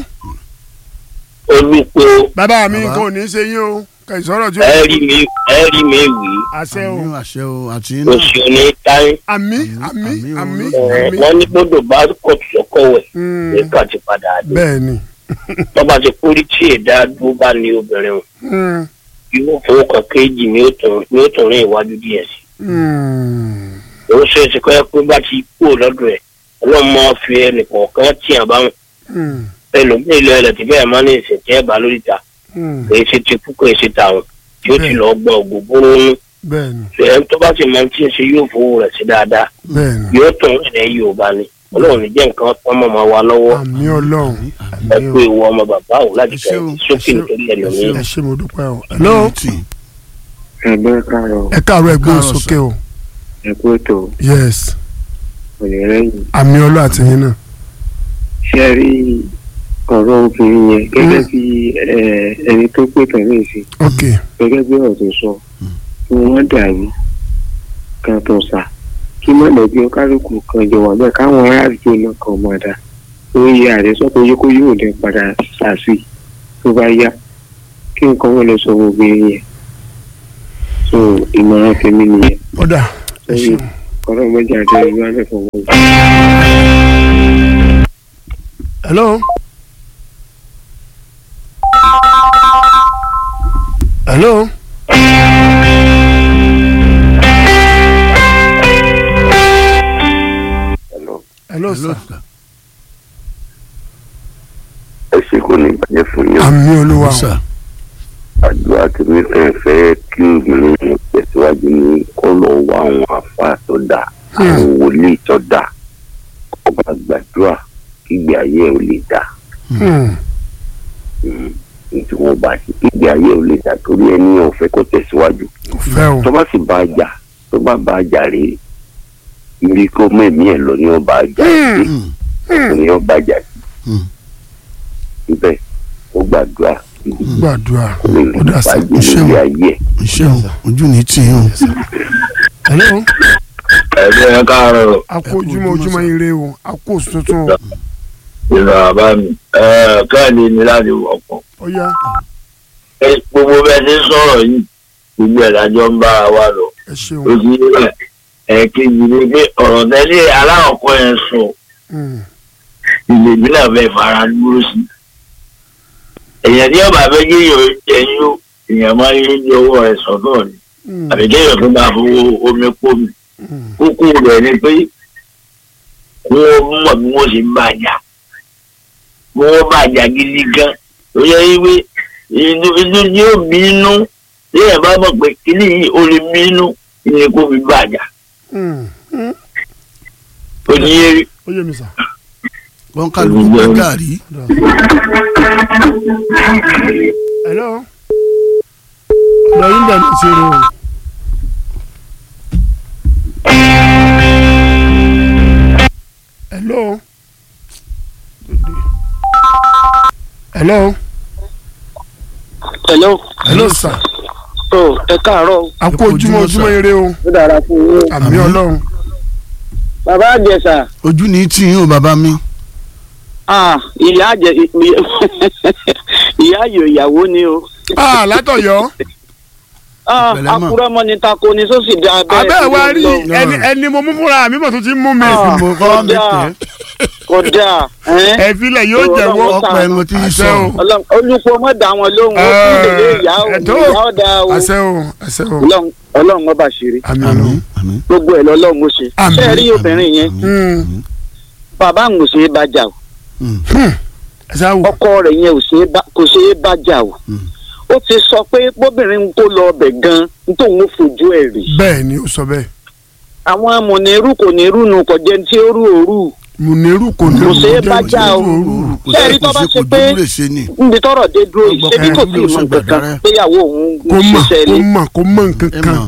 olùpẹ bàbá mi Bàbá. kò ní í ṣe yín o kà ìsọ̀rọ̀ tí ó ẹ rí mi ẹ rí mi wì àṣẹ o àmì àṣẹ o àti iná. oṣù ní táyé àmì Àmì, àmì àmì àmì olódò. àmì wọn ní gbọ́dọ̀ bá kóòtù sọkọwẹ Mm, nǹkan ti padà dé bẹ́ẹ̀ ni tọba ti kórì tí èdè dúró bá ní obìnrin o Mm, irú fowókan kéjì ni ó tún ni ó tún rìn iwájú díẹ̀ sí mm, òun ṣe é ṣe kọ́ ẹ pé bá ti kú lọ́dọ̀ ẹ̀ ọlọ́run máa fi ẹnìkọ̀ọ̀kan tí a bá ń mm, ẹlòmíì lọ ẹlẹ́tì bẹ́ẹ̀ máa ní ìsìn tẹ́ ẹ bá lórí ta mm, kì í ṣe ti kú kì í ṣe tàwọn tí ó ti Bẹ́ẹ̀. lọ gbọ́ ògógóró nú bẹ́ẹ̀ ni ẹ̀ tó bá sì máa ń tí ń ṣe yóò fowó rẹ̀ sí dáadáa bẹ́ẹ̀ ni yóò tún ilẹ̀ yorùbá ni ọlọ́run ní jẹ́ nǹkan tán mọ́ máa wá lọ́wọ́ àmì ọlọ́run ẹ àmì pé ìwọ ọmọ bàbá òun láti Ẹ ṣé o, fẹ́ sókè ẹ ṣé o, nítorí ẹlòmíì. ẹ ṣé mo dúpẹ́ o hello Tì. ẹgbẹ́ káàrọ̀ ẹ káàárọ̀ ẹ gbóhùn Káàárọ̀ sókè o ẹ̀kú ètò yes òyìnrẹ́yìn àmì ọlọ́run àti yín náà ṣe rí ọ̀rọ̀ obìnrin yẹn gẹ́gẹ́ bí ẹni tó pè tẹ̀lé sí ok gẹ́gẹ́ bí ọ̀rọ̀ tó sọ kí wọ́n dàrú kan tó sà kí mọ̀lẹ́bí ọkálùkù kan jọ wà bẹ́ẹ̀ káwọn aráàlú náà kan mọ̀ dá oyè ààrẹ sọ pé yóò kó yóò lè padà sàṣì tó bá yá kí nǹkan wọn lè sọ obìnrin yẹn so ìmọ̀ràn tèmi nìyẹn ọ̀dà ẹ ṣeun ọ̀rọ̀ mọ́jà àti ìlú alẹ́ fọwọ́. hello hello hello Hello, sir sir. ẹ ṣe kò ní bàjẹ́ fún yín àmì olúwa o Sir. àdúrà tí mi fẹ́ fẹ́ kí obìnrin yẹn tẹ̀síwájú ní kó lọ wá àwọn àfa tó dà àwọn wòlíì tó dà kó bá gbàdúrà kí ìgbé ayé ẹ̀ ò lè dà Hmm, tí wọ́n bá ṣe kí ìgbé ayé ẹ̀ ò lè dà torí ẹni ò fẹ́ kó tẹ̀síwájú kò fẹ́ o tó bá sì bá a jà tó bá bá a jà rèé ibi kó mẹ́mí ẹ̀ lọ ni wọ́n bá a jà sí Hmm. ni wọ́n bá a jà sí Hmm. síbẹ̀ ó gbàdúrà kí gbàdúrà kò lè rí ọ̀dà sir ìfàjì ẹ ṣeun lórí ayé ẹ̀. iṣẹ́ o ojú ní tì í o. hello ẹgbẹ́ ẹ káàárọ̀ a kú ojúmọ́ ojúmọ́ ire o a kú oṣù tuntun o ìlú àbá mi káàdì mi láti wọ̀pọ̀. ó yá gbogbo bẹ́ẹ̀ ti ń sọ̀rọ̀ yìí gbogbo ẹ̀ lájọ́ ń bára wa lọ. ẹ ṣeun ó ti yé bẹ́ẹ̀ ẹ̀ẹ́kejì ni pé ọ̀rọ̀ tẹ́lẹ̀ aláwọ̀kọ́ yẹn sọ Hmm, ilé mi náà fẹ́ fara dúró sí. èèyàn tí ọba fẹ́ gé èèyàn ẹyin ó èèyàn máa ń yé owó rẹ̀ sọ́dọ̀ ni hmm, àbí kéèyàn tó máa fowó omi kó mi. hmm, kókó rẹ̀ ni pé wọ́n mọ̀ bí wọ́n ṣe ń bàjá wọ́n bàjá gidi gan tó yẹ wípé inú inú ni ó bí inú léèyàn bá mọ̀ pé kíní yìí ó lè mí inú ni kó fi bàjá hmm, hmm, tó ní yé rí. ó yé mi sà. wọn kálukú gbá gàrí. hello. ọ̀dọ̀ yín bẹ̀ ní ìṣòro o. hello. hello. hello hello sir. o ẹ káàárọ̀ o. a kú ojúmọ́ ojúmọ́ ire o. ó dára fún yín. àmì ọlọ́run. bàbá àjẹsà ojú ní tí yín o bàbá mi. ah, ìyá àjẹ ìyá ayò ìyàwó ni o. ah látọ̀yọ́. Ah, Pẹ̀lẹ́ mọ̀. àkúrọ́ mọ́ ni tako ni sósì dá abẹ́ abẹ́ wa rí lọ. ẹni ẹni mo mú múra mi mọ̀ tó ti mú mi. Ah. mo kọ́ mi kódà tẹ́ kódà ẹ́n. ẹ filẹ̀ yóò Ọlọ́run jẹ́wọ́. ó ọ̀pọ̀ ẹnu tí ń àṣẹ sọ. o. Ọlọ́run- olùkọ́ mọ́ dá wọn lóhùn ó tún lè lé ìyá o ẹ̀tọ́ ìyá ọ̀dà o àṣẹ o àṣẹ o. Ọlọ́run- ọlọ́run ọba ṣeré àmì àmín ọlọ́run. àmín. gbogbo ẹ̀ lọ́lọ́run ó ṣe. Àmín. ṣé ẹ rí obìnrin yẹn Hmm. bàbá ń ṣe é bá jà o Hmm. ẹ ṣáà wò. ọkọ rẹ̀ yẹn ò ṣe é bá- kò ṣe é bá jà o Hmm. ó ti sọ pé bóbìnrin ń kó lọ ọbẹ̀ gan nítorí ó fojú ẹ̀ rí bẹ́ẹ̀ ni ó sọ bẹ́ẹ̀. àwọn amọ̀nẹ́rù kò ní rúnu kò jẹ́ ní tí ó rú òru mùnírù kò ní Kò ṣe é jẹ́ bá já o. òru. kò Ṣé ẹ sí rí tó kò bá sí ṣe kò pé- dúró lè ṣe ni. níbi tọ́rọ̀ dé dúró yìí Ọgbọ́n ṣé bí kò kan tí ì ló mọ ṣe nǹkan kan gbàgbára. péyàwó òun kò ń mọ̀ ṣiṣẹ́ kò ilé mọ̀ kò mọ̀ nǹkan ẹ kan. mọ̀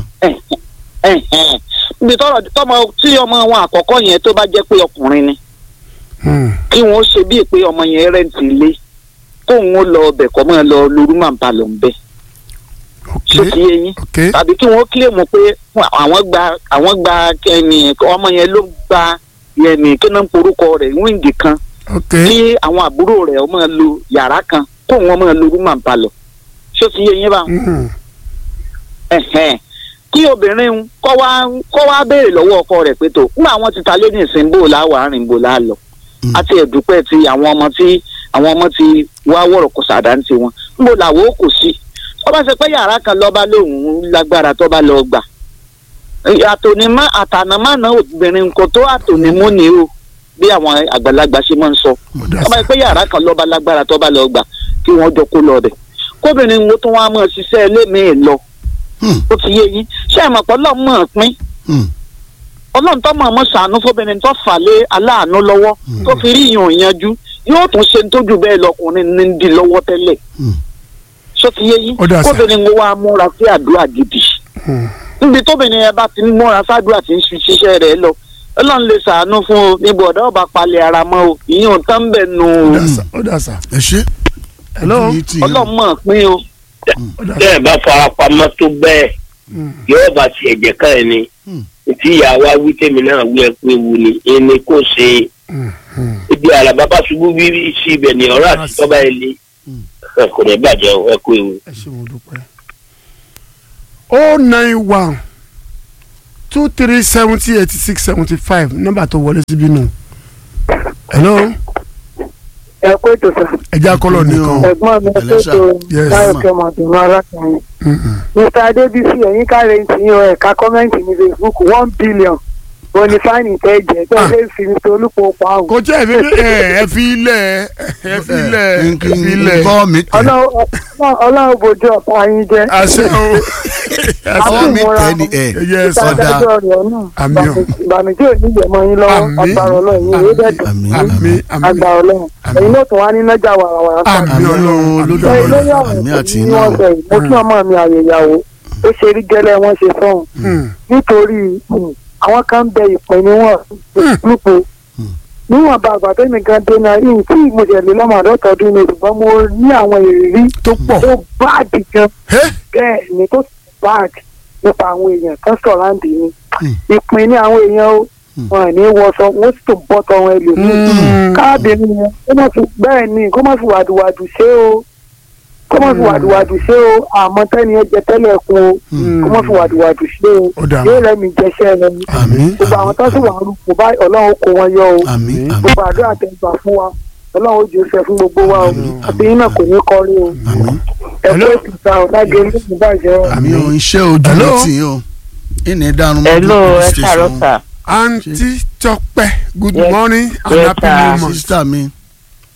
níbi tọ́rọ̀ tọ́mọ tí ọmọ wọn àkọ́kọ́ yẹn tó bá jẹ́ pé ọkùnrin ni Hmm. kí wọ́n ṣe bíi pé ọmọ yẹn rẹ́ǹtì ilé kóun ó lọ ọbẹ̀ kọ́ mọ́ ẹ lọ lórí màá ba lọ ń bẹ̀ ṣé ok ti yé yín ok tàbí kí wọ́n kílèmù pé àwọn gba àwọn gba ẹni ọmọ yẹn ló gba ẹni kí náà ń porúkọ rẹ̀ wíńgì kan ok kí àwọn àbúrò rẹ̀ ọmọ lo yàrá kan kóun ọmọ lo rúmà ń balọ̀ ṣé ti yé yín bá Hmm. ẹ̀hẹ́n. kí obìnrin ń kọ́ wá kọ́ wá béèrè lọ́wọ́ ọkọ rẹ̀ pé tó nígbà wọn ti ta lé ní ìsìn bò láwàá rìn bò láà lọ Mm. àti ẹ̀dúpẹ́ ti àwọn ọmọ tí àwọn ọmọ ti wá wọ̀rọ̀ kò sàdá ń ti wọn níbo làwọn ó kò sí tó bá ṣe pé yàrá kan lọ́ba lòun lágbára tó bá lọ gbà àtònímọ́ àtànàmọ́nà obìnrin kò tó àtònímọ́ ni o bí àwọn àgbàlagbà ṣe máa ń sọ Ó dà tó bá sí. ṣe pé yàrá kan lọ́ba lágbára tó bá lọ gbà kí wọ́n jọ kó lọ bẹ̀ kóbìnrin wo tó wá mọ̀ ṣiṣẹ́ ẹlẹ́mìí lọ Hmm. ó ti yé yín ṣé ẹ mọ̀ pé ọlọ́run mọ̀ ọ́n pín Hmm. ọlọ́run tó mọ̀ ọ́n mọ̀ ṣàánú fóbìnrin tó fà lé aláàánú lọ́wọ́ tó fi rí ìyàn yanjú yóò tún ṣe tó jù bẹ́ẹ̀ lọkùnrin ní ń di lọ́wọ́ tẹ́lẹ̀ Hmm. ṣó ti yé yín Ó dà sá. kóbìnrin wo wá múra sí àdúrà gidi Hmm. níbi tóbìnrin yẹn bá ti ń múra sádùúrà tí ń ṣiṣẹ́ rẹ̀ lọ ọlọ́run lè ṣàánú fún o níbo ọ̀dọ́ ọba palẹ̀ ara mọ́ o ìyẹn ò tán bẹ̀ nù ó o dà sá ó dà sá. ẹ ṣe. Hello? ojú ní tí yín. ọlọ́run mọ̀ ọ́n pín o ó dà tẹ́ sá. ẹ̀ bá farapamọ́ tó bẹ́ẹ̀ Hmm. yóò bá tiẹ̀ jẹ́ ká ẹ̀ ni Hmm. tí ìyá wa wí tèmi náà wí ẹ pé wu ni ẹni kò ṣe Hmm. Hmm. ibi àlàbà bá ṣubú bíbí sí ibẹ̀ ni ọ̀rọ̀ àti tọ́ba ẹ̀ lé Hmm. ẹ kò ní bàjẹ́ o, ẹ kú ewu. ẹ ṣe mo dúpẹ́. o nine one two three seventy eighty six seventy five nọ́mbà tó wọlé síbí nù. hello ẹ kó ètò sà ẹja kọlọ nìkan. ẹ̀gbọ́n mi ẹ Hello, sir. tó Yes, táyọ̀ ma. kẹmọ àdùnnú arákùnrin Hmm, hmm. mr adébísí ẹ̀yin káre ń tì yín o ẹ̀ka kọ́mẹ́ǹtì ní facebook one billion bonifani tẹ́ jẹ́ tó Ah. ṣe fi mr olúpo pa òun. kò tí ẹ fi ẹ ẹ fi ilẹ̀ ẹ fi ilẹ̀ ẹ Nkí- fi ilẹ̀ nkọ́ mi tẹ̀. ọlọ́run bojú ọ̀pá yín jẹ́ àṣẹ o nkọ́ mi Àmín. tẹ̀ ni ẹ̀. yes ìta ọ̀dà. adájọ́ rẹ̀ náà Àmín o. ìbànújẹ́ ò ní yẹ̀mọ́ yín lọ́wọ́ Àmín. agbára ọlọ́run yín yóò dẹ̀ dùn àmín àmì àmì agbára ọlọ́run Àmín. ẹ̀yin náà tún wá ní nájà wàràwàrà sáà àmì Àmín ọlọ́run àmì Olódùmarè. ṣe lórí ọlọ́run. àwọn Àmín àti ìpín iná. wọn sọ yìí mo kí ọmọ mi àyèyàwó ó ṣe rí gẹ́lẹ́ wọn ṣe sọhùn Hmm. nítorí um, àwọn kan ń bẹ ìpín níwọ̀n lúpo níwọ̀n bá àgbà tẹ́mi gan dé náà yìí tí mo jẹ̀ lé lọ́mọ àdọ́tọ̀ọ́dún ni ṣùgbọ́n mo ní àwọn ìrírí tó pọ̀ tó báàdì gan Ẹ́, bẹ́ẹ̀ ni tó báàdì nípa àwọn èèyàn kan sọ̀ráǹdì ni Hmm. ìpín ní àwọn èèyàn ó wọn ò ní wọṣọ wọn sì tún bọ́ tọwọn ẹlòmíì Hmm. káàbìnrin yẹn kó má fi bẹ́ẹ̀ ni kó má fi wàdùwàdù ṣe o kó má fi wàdùwàdù ṣe o àmọ́ tẹ́ni ẹ jẹ tẹ́lẹ̀ kún o Hmm. kó má fi wàdùwàdù ṣe o Ó dà. yóò rẹ́mi jẹṣẹ́ rẹ ni àmín gbogbo àwọn tó sì wà ń rúkọ báyìí ọlọ́run kó wọn yọ o àmín àmín gbogbo àdúrà tẹ̀gbà fún wa ọlọ́run ó jù ú ṣe fún gbogbo wa o Àmín. àti yín náà kò ní kọrí o àmín. ẹ Hello? kó ìtìta ọ̀ lágé ní ìbàjẹ́ o. àmì ò ń ṣe ojú Hello? ní tì yín o ìní dànù mọ́ Hello, ẹ káàárọ̀ sà. aunty Tọ́pẹ́ good Yes. morning and Yes, happy sir. new month. sísítà mi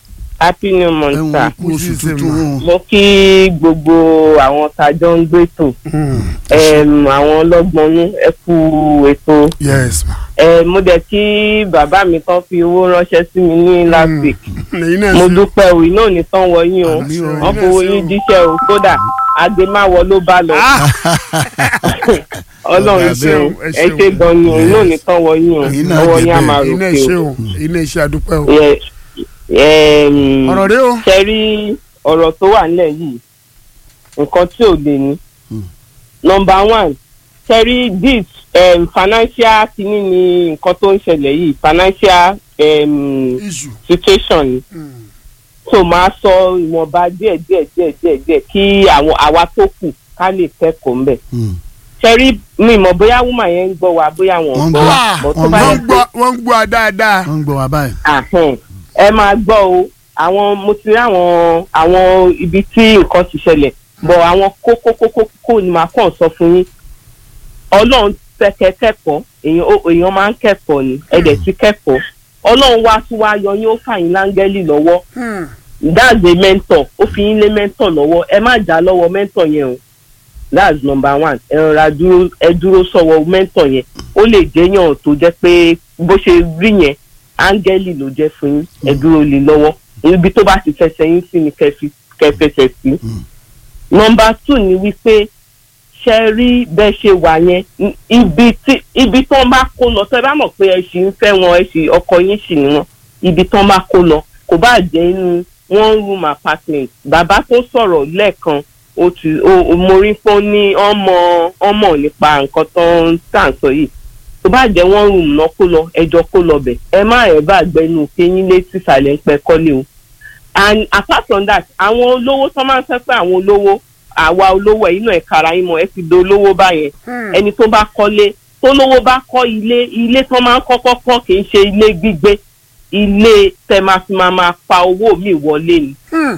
happy new month ẹ̀wọ̀n sir kú oṣù tuntun mo kí gbogbo àwọn tajọ ń gbètò em, àwọn ọlọ́gbọ́nú ẹ kú ètò yes ma. Em, mo dẹ̀ kí bàbá mi kan fi owó ránṣẹ́ sí mi ní last week lẹ́yìn náà mo sí. dúpẹ́ o iná ò ní tán wọ yín o Àmín o. wọ́n fowó yín díṣẹ́ o kódà àgbémáwọ ló bá lọ ọlọ́run ẹ ṣe ṣeun, o ẹ ẹ ṣeun. ṣe gan ni o iná ò ní tán wọ yín o Ẹ̀yin náà ọwọ́ dé yín á bẹ́ẹ̀. máa iná ròkè iṣẹ́ o. o iná iṣẹ́ àdúpẹ́ o. Yẹ- em, ọ̀rọ̀ rẹ o. ṣe rí ọ̀rọ̀ tó wà nílẹ̀ yìí nǹkan tí ò lè ní. Hmm. number one ṣe rí this um, financial kìíní ni nǹkan tó ń ṣẹlẹ̀ yìí financial um, iṣu. situation ni so máa sọ ìwọ̀nba díẹ̀ díẹ̀ díẹ̀ díẹ̀ díẹ̀ kí àwọn àwa tó kù ká lè kẹ́kọ̀ọ́ ńbẹ̀. Hmm. ṣe rí mi mọ̀ bóyá woman yẹn ń gbọ́ wa bóyá wọn ò Wọ́n ń gbọ́ wa gbọ́. but tó Wọ́n bá ń yẹ wọ́n ń gbọ́ wọ́n ń gbọ́ a dáadáa. wọ́n ń gbọ́ wa báyìí. Ahẹ́n. ẹ máa gbọ́ o àwọn mo ti rí àwọn àwọn ibi tí nǹkan ti ṣẹlẹ̀ bọ̀ àwọn kókókókókó ni màá kàn sọ fún yín ọlọ́run fẹ́kẹ́ kẹ́kọ̀ọ́ èèyàn ó- èèyàn máa ń kẹ́kọ̀ọ́ ni ẹ̀dẹ̀ ti kẹ́kọ̀ọ́ ọlọ́run wá tún wá yọ yín ó fà yín láńgẹ́lì lọ́wọ́ that's a mentor ó fi yín lé mentor lọ́wọ́ ẹ má já lọ́wọ́ mentor yẹn o that's number one ẹ rọra dúró ẹ dúró sọ́wọ́ mentor yẹn ó lè jẹ́yàn tó jẹ́ pé bó ṣe rí yẹn áńgẹ́lì ló jẹ́ fún yín ẹ dúró lé lọ́wọ́ ibi tó bá ti fẹsẹ̀ yín sí ni kẹfì kẹfẹsẹ̀ sí. number two ni wípé ṣe rí bẹ́ẹ̀ ṣe wà yẹn n- ibi tí ibi tó ń bá kó lọ tẹ́ bá mọ̀ pé ẹ ṣì ń fẹ́ wọn ẹ ṣì ọkọ yín ṣì ní wọn ibi tó ń bá kó lọ kò bá jẹ́ inú one room apartment bàbá tó sọ̀rọ̀ lẹ́ẹ̀kan ó ti ó ó- mo rí pé ó ní ọmọ ọmọ nípa nǹkan tó ń tà ń sọ yìí tó bá jẹ́ one room náà kó lọ ẹjọ́ kó lọ bẹ̀ ẹ má ẹ̀ bá gbẹnu kéyín létí ìsàlẹ̀ ń pẹ́ kọ́lé o and apart from that àwọn olówó tó máa ń fẹ́ pé àwọn olówó àwa olówó ẹ̀yin náà ẹ̀ka ara yín mọ̀ ẹ ti do olówó báyẹn ẹni tó bá kọ́lé tó lówó bá kọ́ ilé ilé tó máa ń kọ́kọ́ kọ́ kì í ṣe ilé gbígbé ilé tẹ máa fi máa máa pa owó mi wọlé ni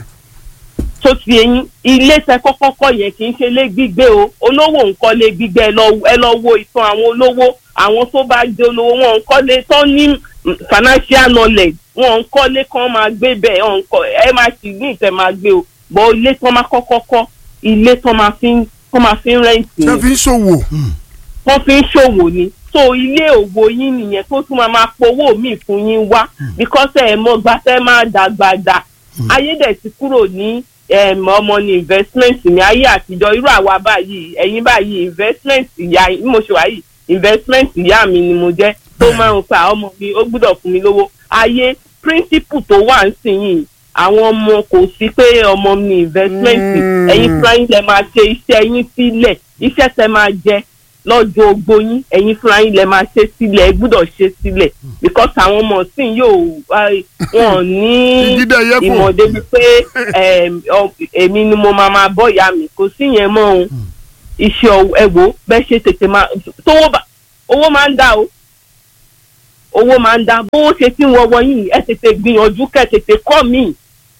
tó ti eyín ilé tẹ kọ́kọ́ kọ́ yẹn kì í ṣe ilé gbígbé o olówó ń kọ́lé gbígbé ẹ lọ ẹ lọ wo ìtàn àwọn olówó àwọn tó bá jẹ́ olówó wọn ń kọ́lé tó ní mm, financial knowledge wọn ń kọ́lé kan máa gbé bẹ́ẹ̀ wọn ń kọ́ ẹ máa sì ní ìtẹ̀ máa gbé o bọ́ ilé tó máa kọ́kọ́ kọ́ ilé tó máa fi ń tó máa fi ń rẹ́ǹtì ṣé ni fi ń ṣòwò. wọ́n fi ń ṣòwò ni so ilé òwò yín nìyẹn tó tún máa máa powó míì fún yín wá because ẹ̀ mọ́ gbafẹ́ máa dàgbà dà ayé dẹ̀ ti kúrò ní em, ọmọ ní investment ní ayé àtijọ́ irú àwa báyìí ẹ̀yin báyìí investment ìyá bí mo ṣe wà yìí investment ìyá mi ni mo jẹ́ tó máa ń pa ọmọ mi ó gbúdọ̀ fún mi lówó ayé principle tó wà ń sìn yìí àwọn ọmọ kò sí pé ọmọ mi investment Mm. ẹ̀yin fúnra yín lẹ máa ṣe iṣẹ́ yín sílẹ̀ iṣẹ́ tẹ máa jẹ lọ́jọ́ ogbó yín ẹ̀yin fúnra yín lẹ máa ṣe sílẹ̀ ẹ gbúdọ̀ ṣe sílẹ̀ because àwọn ọmọ sìn yóò wá- wọn ò ní ìjídẹ̀ yẹ fún. ìmọ̀ débi pé em, ọ- èmi ni mo máa máa bọ́ ìyá mi kò sí yẹn mọ́ o iṣẹ́ ọwọ́- ẹ wò ó bẹ́ẹ̀ ṣe tètè máa tówó bá owó máa ń dá o owó máa ń dá bówó ṣe tí ń wọ́wọ́ yìí ẹ tètè gbìyànjú kẹ́ tètè kọ́ mi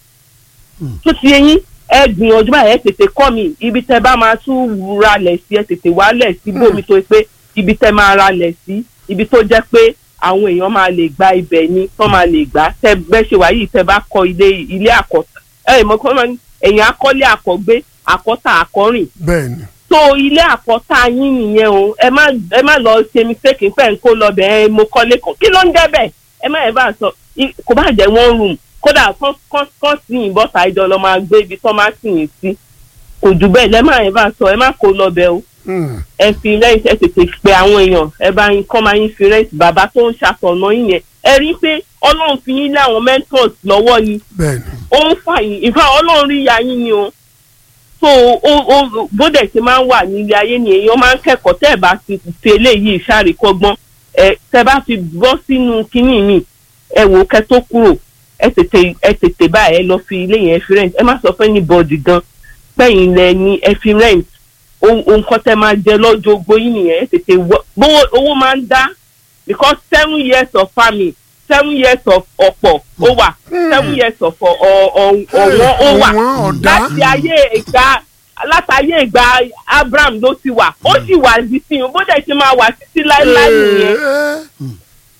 tó ti yẹ yín ẹ gbìyànjú báyìí ẹ tètè kọ́ mi ibi tẹ bá máa tún ralẹ̀ sí ẹ tètè wálẹ̀ sí bómi tó pé ibi tẹ máa ralẹ̀ sí ibi tó jẹ́ pé àwọn èèyàn máa lè gba ibẹ̀ ni tó máa lè gbà tẹ bẹ́ ṣe wà yìí tẹ bá kọ́ ilé ilé àkọ́tà ẹ mọ̀ kọ́ máa ní èèyàn akọ́lé àkọ́gbé àkọ́tà àkọ́rìn bẹ́ẹ̀ni. so ilé àkọ́tà yín nìyẹn o ẹ má ẹ má lọ ṣe mistake pẹ̀ ń kó lọ bẹ̀ ẹ mo kọ́lé kan kí ló ń jẹ́ bẹ́ẹ̀ ẹ má ẹ bá sọ i- kò bá jẹ́ one room kódà kán kán kán sí yìnbọn bọ́ta ìjọ lọ máa gbé ibi tán máa sì yín sí kò jù bẹ́ẹ̀ lẹ́ má ẹ bá sọ ẹ má kó lọ bẹ̀ o ẹ fi rẹ́ǹtì ẹ tètè pe àwọn èèyàn ẹ bá yín kọ́ máa yín fi rẹ́ǹtì bàbá tó ń ṣàtọ̀nà yín yẹn ẹ rí i pé ọlọ́run fi yín lé àwọn mentors lọ́wọ́ ni bẹ́ẹ̀ni. ó ń fà yín ìfà ọlọ́run rí ya yín ni o so ó ó bóde ṣe máa ń wà nílé ayé ni èèyàn máa ń kẹ́kọ̀ọ́ tẹ́ ẹ̀ bá ti fi eléyìí ṣàríkọ́gbọ́n ẹ tẹ́ bá fi bọ́ sínú kínní mi ẹ wò ó kẹ́ tó kúrò ẹ tètè ẹ tètè báyìí ẹ lọ fi ilé yẹn fi rent ẹ má sọ fẹ́ ní bọ́ọ̀dì gan pẹ́yìn lẹ ní ẹ fi rent ohun kan tẹ́ máa jẹ lọ́jọ́ ogbó yín nìyẹn ẹ tètè wọ bówó owó máa ń dá because seven years of farming seven years of ọ̀pọ̀ ó wà seven years of ọ̀- ọ̀- ọ̀- ọ̀wọ́n ó wà ọ̀wọ́n ọ̀dá. láti ayé ìgbà látàyè ìgbà Abraham ló ti wà ó sì wà di sí i bó dẹ̀ ṣe máa wà títí láéláé nìyẹn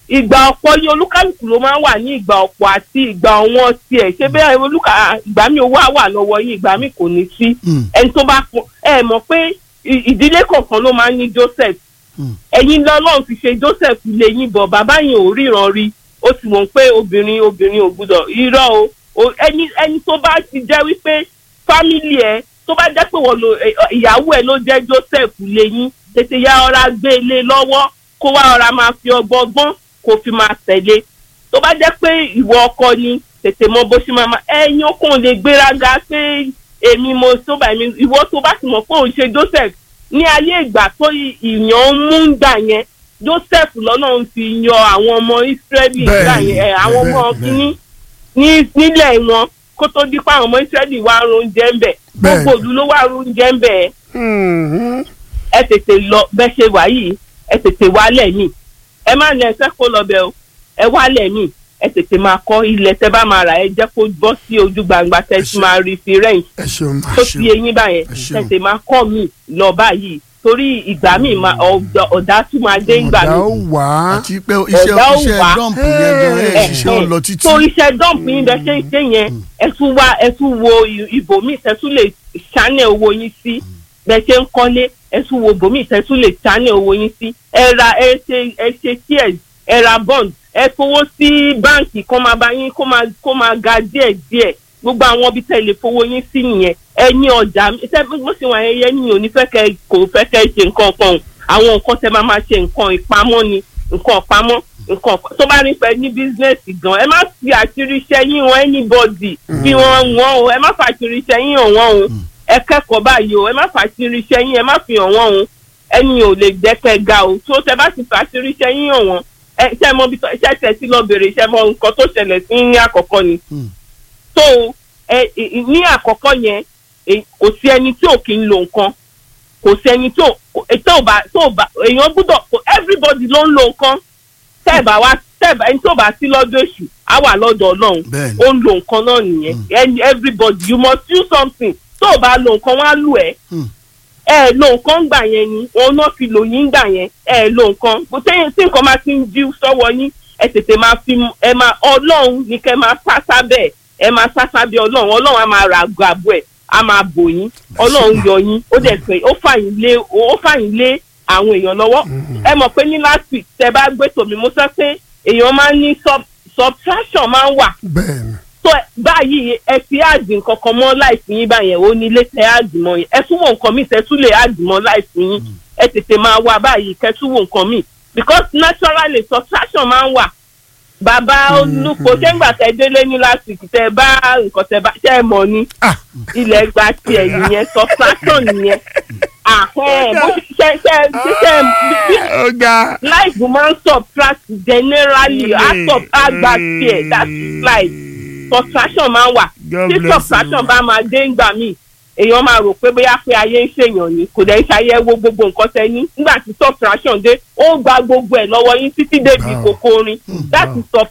ìgbà ọ̀pọ̀ ní olúkálùkù ló máa ń wà ní ìgbà ọ̀pọ̀ àti ìgbà ọ̀wọ́n tiẹ̀ ṣé bẹ́ẹ̀ olúkà ìgbà mi owó á wà lọ́wọ́ yín ìgbà mi kò ní sí Mm. ẹni tó bá pọ̀ ẹ mọ̀ pé ì- ìdílé kọ̀ọ̀kan ló máa ń ní Joseph Mm. ẹ̀yin lọ́lọ́run fi ṣe Joseph lè yín bọ̀ bàbá yẹn ò ríran rí ó sì mọ̀ pé obìnrin obìnrin ò gbúdọ̀ irọ́ o o ẹni ẹni tó bá ti jẹ́ wípé fámìlì ẹ tó bá jẹ́ pé wọ́n lo ẹ, ọ, ìyàwó ẹ ló jẹ́ Joseph lè yín tètè ya ọ̀ra gbé e lé lọ́wọ́ kó wá ọ̀ra máa fi ọgbọ́gbọ́n kó fi máa tẹ̀lé tó bá jẹ́ pé ìwọ ọkọ ni tètè mọ bó ṣe máa ma ẹ̀yin okùn lè gbéraga pé èmi mo tó bá mi ìwọ tó bá sì mọ̀ pé òun ṣe Joseph ní ayé ìgbà tó ì- ìyàn ń mú ń gbà yẹn Joseph lọ́nà ń fi yan àwọn ọmọ Ísírẹ́lì Bẹ́ẹ̀ni, gbà yẹn ẹ̀, àwọn ọmọ bẹ́ẹ̀, kínní ní nílẹ̀ wọn kó tó di pa àwọn ọmọ Ísírẹ́lì wá ń oúnjẹ ń bẹ̀ Bẹ́ẹ̀ni. gbogbo òlu ló wá ń oúnjẹ ń bẹ̀ Mhm. ẹ tètè lọ bẹ́ ṣe wà yìí ẹ tètè wálẹ̀ mí ẹ má ní ẹsẹ̀ kó lọ bẹ̀ o ẹ wálẹ̀ mí ẹ tètè máa kọ́ ilẹ̀ tẹ́ bá máa rà ẹ jẹ́ kó bọ́ sí ojú gbangba tẹ́ ti máa rí fi rẹ́ǹtì ẹ ṣeun ma. tó ti eyín báyẹn Ẹ ṣeun. tètè máa kọ́ mi lọ báyìí torí ìgbà míì máa ọ̀dà- ọ̀dà tún máa dé ìgbà ọ̀dà ó míì wà á. àti pé iṣẹ́ Ọ̀gá ò iṣẹ́ wá. dọ́ǹpù yẹn gan ẹ̀ ẹ ṣiṣẹ́ ò lọ títí. tó iṣẹ́ dọ́ǹpù yín bẹ́ẹ̀ ṣe ń ṣe yẹn ẹ tún wá ẹ tún wo i- ibòmíì tẹ́ tún lè ṣánẹ̀ owó yín sí bẹ́ẹ̀ ṣe ń kọ́lé ẹ tún wo ibòmíì tẹ́ tún lè ṣánẹ̀ owó yín sí ẹ ra ẹ ṣe ẹ ṣe shares ẹ ra bond ẹ fowó sí báǹkì kó máa bá yín kó máa kó máa ga díẹ̀ díẹ̀ gbogbo àwọn ibi tẹ́ lè fowó yín sí nìyẹn ẹ ní ọjà ṣe bó ṣe wà ẹyẹ ní òní fẹ́ kẹ́ kò fẹ́ kẹ́ ṣe nǹkan kan o. àwọn nǹkan tẹ́ máa máa ṣe nǹkan ìpamọ́ ni nǹkan ìpamọ́ nǹkan tó bá rí pẹ́ ní bísíǹsì gan ẹ má fi àṣírí iṣẹ́ yín wọn anybody bí wọ́n wọ́n o ẹ má fi àṣírí iṣẹ́ yín hàn wọ́n o ẹ kẹ́kọ̀ọ́ báyìí o ẹ má fi àṣírí iṣẹ́ yín ẹ má fi hàn wọ́n o ẹni ò lè jẹ́kẹ́ ga o tó tẹ bá ti fi àṣírí iṣẹ́ yín hàn wọ́n ẹ ṣe mọ bí iṣẹ́ tẹ sí lọ bèrè iṣẹ́ mọ nǹkan tó ṣẹlẹ̀ sí ní àkọ́kọ́ ni Mm. so ẹ ẹ- ní àkọ́kọ́ yẹn ẹ- kò sí ẹni tí ò kí ń lo nǹkan kò sí ẹni tí ò kò- ẹ- tó ò bá tó ò bá èèyàn gbúdọ̀ kò- everybody ló ń lo nǹkan tẹ́ ẹ̀ bá wá tẹ́ ẹ̀ bá ẹni tó bá sí lọ́dọ̀ èṣù á wà lọ́dọ̀ ọlọ́run Bẹ́ẹ̀ni. ó ń lo nǹkan náà nìyẹn And everybody you must do something tó ò bá lo nǹkan wọ́n á lù ẹ́ Hmm. ẹ lo nǹkan gbà yẹn ni wọn náà fi lò yín gbà yẹn ẹ lo nǹkan kò sẹ́yìn tí nǹkan máa ti ń jí sọ́wọ́ yín ẹ tètè máa fi ẹ máa ọlọ́run ní kẹ́ máa sá sábẹ́ ẹ máa sá sábẹ́ ọlọ́run ọlọ́run á máa ra àgọ́ àbọ̀ ẹ̀ á máa bò yín ọlọ́run yọ yín ó dẹ̀ pé ó fàyín lé ó fàyín lé àwọn èèyàn lọ́wọ́ ẹ mọ̀ pé ní last week tẹ bá gbé tòmí mo sọ pé èèyàn máa ń ní sub subtraction máa ń wà bẹ́ẹ̀ni. tó ẹ- báyìí ẹ fi áàdì nǹkan kan mọ́ láìsí yín báyẹn ó ní ilé tẹ áàdì mọ́ yẹn ẹ tún wo nǹkan míì tẹ tún lè áàdì mọ́ láìsí yín ẹ tètè máa wá báyìí kẹ tún wo nǹkan míì because naturally subtraction máa ń wà bàbá olùkọ́ ṣẹ́ngbà tẹ délé ní last week tẹ bá nǹkan tẹ bá ṣẹ́ ẹ mọ̀ ni Ah. ilẹ̀ gba tiẹ̀ nìyẹn subtraction nìyẹn àhẹ́n bó ṣe ṣe ṣe ṣe ó ga. life máa ń subtract generally á sub á gba tiẹ̀ that is life subtraction máa ń wà God tí bless subtraction you. bá máa dé ńgbà míì èèyàn máa rò pé bóyá pé ayé ń ṣèyàn ni kò dẹ̀ ń ṣàyẹ̀wò gbogbo nǹkan tẹ ní nígbà tí subtraction dé ó gba gbogbo ẹ̀ lọ́wọ́ yín títí débi Wow. kòkó orin that is sub